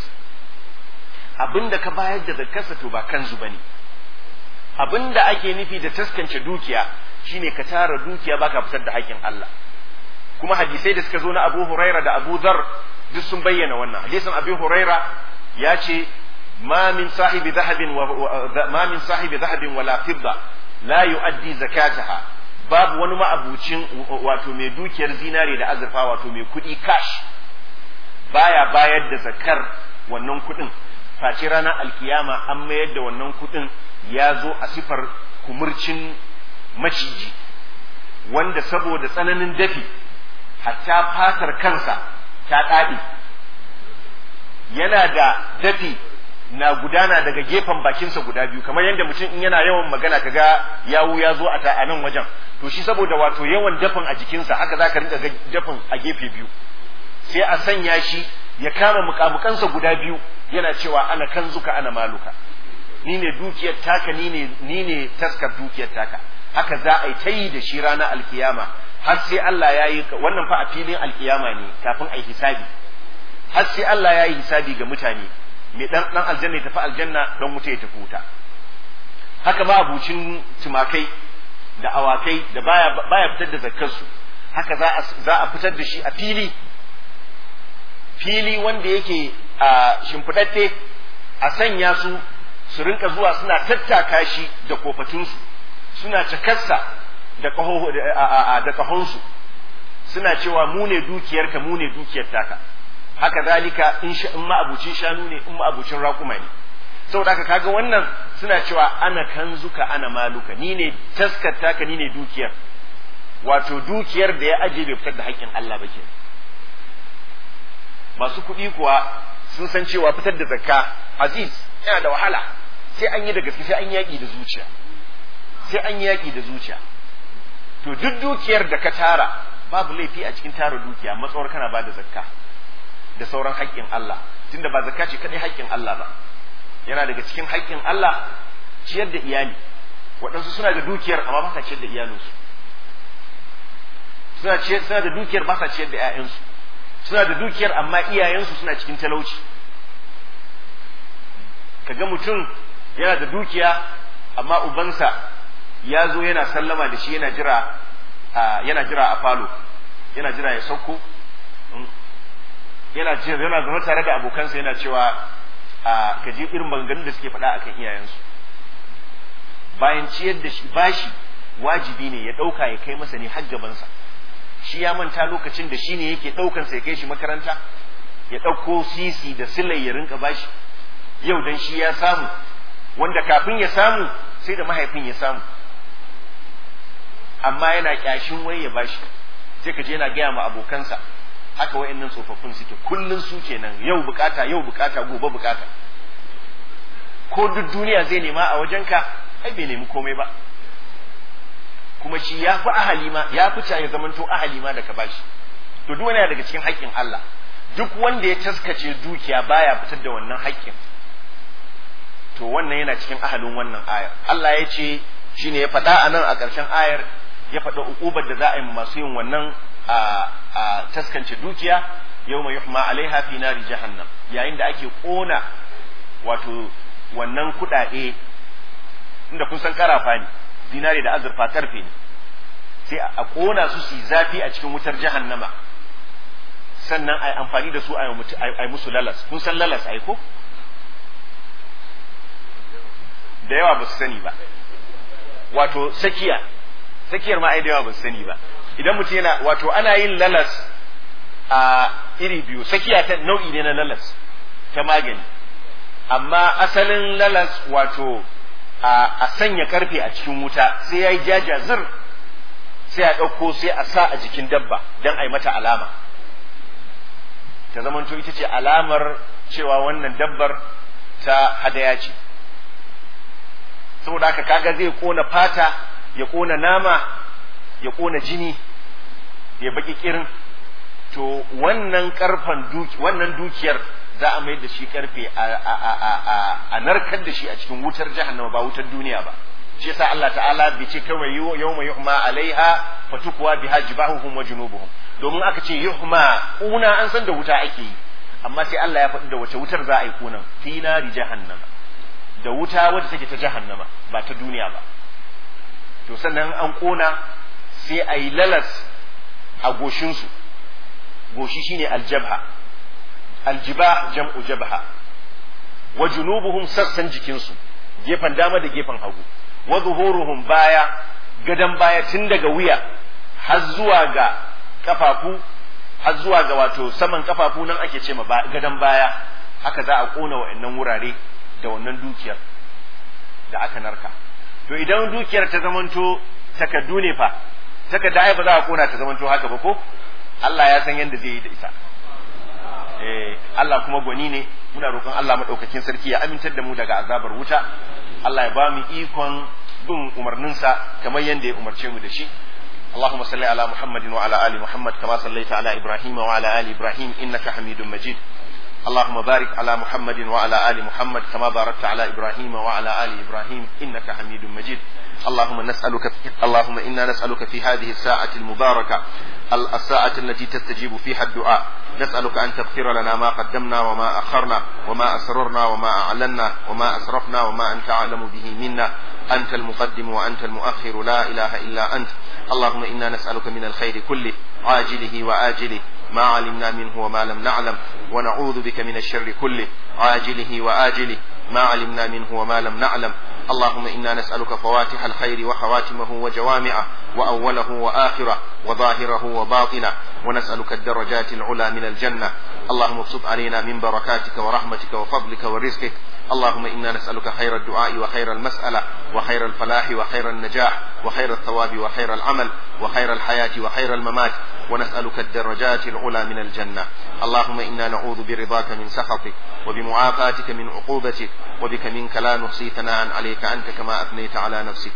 abinda ka bayar da zakkarsa to ba kanzu bane abinda ake nufi da taskance dukiya shine ka tara dukiya baka fitar da haƙƙin Allah kuma hadisai da suka zo na Abu Huraira da Abu Dhar duk sun bayyana wannan hadisin Abu Huraira ya ce ma min sahibi dhahabin wa ma min sahibi dhahabin wala fidda la yuaddi zakataha babu wani ma'abucin wato mai dukiyar zinare da azurfa wato mai kuɗi cash baya bayar da zakar wannan kuɗin face ranar alkiyama an mayar da wannan kuɗin ya zo a sifar kumurcin maciji wanda saboda tsananin dafi hatta fatar kansa ta ɗaɗe yana da dafi na gudana daga gefen bakinsa guda biyu kamar yadda mutum in yana yawan magana kaga yawu ya zo a a nan wajen to shi saboda wato yawan dafin a jikinsa haka za ka rinka ga dafin a gefe biyu sai a sanya shi ya kama mukamukansa guda biyu yana cewa ana kanzuka ana maluka ni ne dukiyar taka ni ne ni ne taskar dukiyar taka haka za a yi ta yi da shi ranar alkiyama har sai Allah ya yi wannan fa a filin alkiyama ne kafin a yi hisabi har sai Allah ya yi hisabi ga mutane mai dan dan aljanna ya tafi aljanna dan wuta ya tafi wuta haka ma abucin tumakai da awakai da baya baya fitar da zakkar su haka za a za a fitar da shi a fili fili wanda yake a shimfidadde a sanya su su rinka zuwa suna tattaka shi da kofatunsu suna cikarsa da kaho da kahonsu suna cewa mu ne dukiyarka mu ne dukiyar taka haka zalika in ma abucin shanu ne in ma abucin raƙuma ne saboda haka kaga wannan suna cewa ana kanzuka ana maluka ni ne taskar taka ni ne dukiyar wato dukiyar da ya aje bai fitar da haƙƙin Allah ba ke masu kuɗi kuwa sun san cewa fitar da zakka aziz yana da wahala sai an yi da gaske sai an yaƙi da zuciya sai an yaƙi da zuciya to duk dukiyar da ka tara babu laifi a cikin tara dukiya matsawar kana ba da zakka da sauran haƙƙin Allah tunda ba zakka ce kadai haƙƙin Allah ba yana daga cikin haƙƙin Allah ciyar da iyali waɗansu suna da dukiyar amma ba sa ciyar da iyalinsu suna ciyar suna da dukiyar ba sa ciyar da ƴaƴansu suna da dukiyar amma iyayensu suna cikin talauci kaga mutum yana da dukiya amma ubansa ya zo yana sallama da shi yana jira yana jira a falo yana jira ya sauko yana jira yana zama tare da abokansa yana cewa ka ji irin maganganun da suke faɗa akan iyayensu bayan ciyar da shi bashi wajibi ne ya ɗauka ya kai masa ne har gabansa shi ya manta lokacin da shi ne yake ɗaukansa ya kai shi makaranta ya ɗauko sisi da silai ya rinka bashi yau dan shi ya samu wanda kafin ya samu sai da mahaifin ya samu amma yana kyashin wai ya bashi sai ka je yana gaya ma abokansa haka wayannan tsofaffin suke kullun su kenan yau bukata yau bukata gobe bukata ko duk duniya zai nema a wajenka ai bai nemi komai ba kuma shi ya fi ahali ma ya fi ya zamanto ahali ma da ka bashi to duk wani daga cikin haƙƙin Allah duk wanda ya taskace dukiya baya fitar da wannan haƙƙin to wannan yana cikin ahalin wannan ayar Allah ya ce shine ya faɗa a nan a ƙarshen ayar ya faɗa uƙubar da za a yi masu yin wannan a taskance dukiya yau mai yuhma alaiha fi nari jahannam yayin da ake ƙona wato wannan kuɗaɗe inda kun san karafa ne zinare da azurfa karfe ne sai a ƙona su su zafi a cikin wutar jahannama sannan a yi amfani da su a yi musu lalas kun san lalas ai ko da yawa ba su sani ba wato sakiya sakiyar ma ai da yawa ba su sani ba idan mutum yana wato ana yin lalas a iri biyu sakiya ta nau'i ne na lalas ta magani amma asalin lalas wato a sanya karfe a cikin wuta sai ya yi jaja zir sai a ɗauko sai a sa a jikin dabba don a yi mata alama ta zamanto ita ce alamar cewa wannan dabbar ta hadaya ce saboda haka kaga zai kona fata ya kona nama ya kona jini ya baki kirin to wannan karfan duki wannan dukiyar za a mayar da shi karfe a narkar da shi a cikin wutar jahannama ba wutar duniya ba shi yasa Allah ta'ala bai ce kawai yawma yuhma alaiha fatukwa biha jibahuhum wa junubuhum domin aka ce yuhma kuna an san da wuta ake yi amma sai Allah ya faɗi da wace wutar za a yi kunan fi nari jahannama da wuta wadda take ta jahannama ba ta duniya ba to sannan an kona sai a yi lalas a goshinsu goshi shine aljabha aljiba jam'u jabha wa junubuhum sassan jikinsu gefen dama da gefen hagu wa zuhuruhum baya gadan baya tun daga wuya har zuwa ga kafafu har zuwa ga wato saman kafafu nan ake ce ma gadan baya haka za a kona wa'annan wurare da wannan dukiyar da aka narka to idan dukiyar ta zamanto takaddu ne fa takarda ai ba za a kona ta zamanto haka ba ko Allah ya san yadda zai yi da ita eh Allah kuma gwani ne muna roƙon Allah madaukakin sarki ya amintar da mu daga azabar wuta Allah ya ba mu ikon bin umarninsa kamar yadda ya umarce mu da shi اللهم صل على محمد وعلى ال محمد كما صليت على ابراهيم وعلى ال ابراهيم انك حميد مجيد اللهم بارك على محمد وعلى ال محمد كما باركت على ابراهيم وعلى ال ابراهيم انك حميد مجيد اللهم نسالك اللهم انا نسالك في هذه الساعه المباركه الساعه التي تستجيب فيها الدعاء نسالك ان تغفر لنا ما قدمنا وما اخرنا وما اسررنا وما اعلنا وما اسرفنا وما انت اعلم به منا انت المقدم وانت المؤخر لا اله الا انت اللهم انا نسالك من الخير كله عاجله واجله ما علمنا منه وما لم نعلم ونعوذ بك من الشر كله عاجله واجله ما علمنا منه وما لم نعلم اللهم انا نسالك فواتح الخير وخواتمه وجوامعه واوله واخره وظاهره وباطنه ونسالك الدرجات العلى من الجنه اللهم ابسط علينا من بركاتك ورحمتك وفضلك ورزقك اللهم انا نسالك خير الدعاء وخير المساله وخير الفلاح وخير النجاح وخير الثواب وخير العمل وخير الحياه وخير الممات ونسالك الدرجات العلى من الجنه اللهم انا نعوذ برضاك من سخطك وبمعافاتك من عقوبتك وبك منك لا نحصي ثناء عليك انت كما اثنيت على نفسك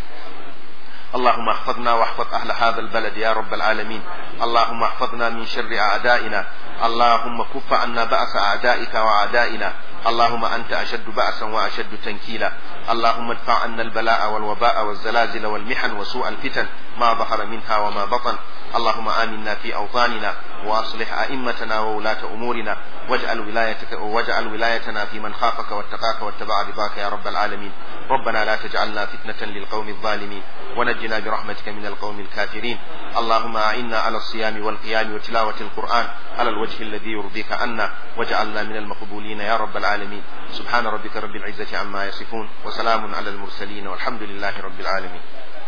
اللهم احفظنا واحفظ اهل هذا البلد يا رب العالمين اللهم احفظنا من شر اعدائنا اللهم كف عنا باس اعدائك واعدائنا اللهم انت اشد باسا واشد تنكيلا اللهم ادفع عنا البلاء والوباء والزلازل والمحن وسوء الفتن ما ظهر منها وما بطن اللهم آمنا في أوطاننا وأصلح أئمتنا وولاة أمورنا واجعل ولايتك واجعل ولايتنا في من خافك واتقاك واتبع رضاك يا رب العالمين ربنا لا تجعلنا فتنة للقوم الظالمين ونجنا برحمتك من القوم الكافرين اللهم أعنا على الصيام والقيام وتلاوة القرآن على الوجه الذي يرضيك عنا واجعلنا من المقبولين يا رب العالمين سبحان ربك رب العزة عما يصفون وسلام على المرسلين والحمد لله رب العالمين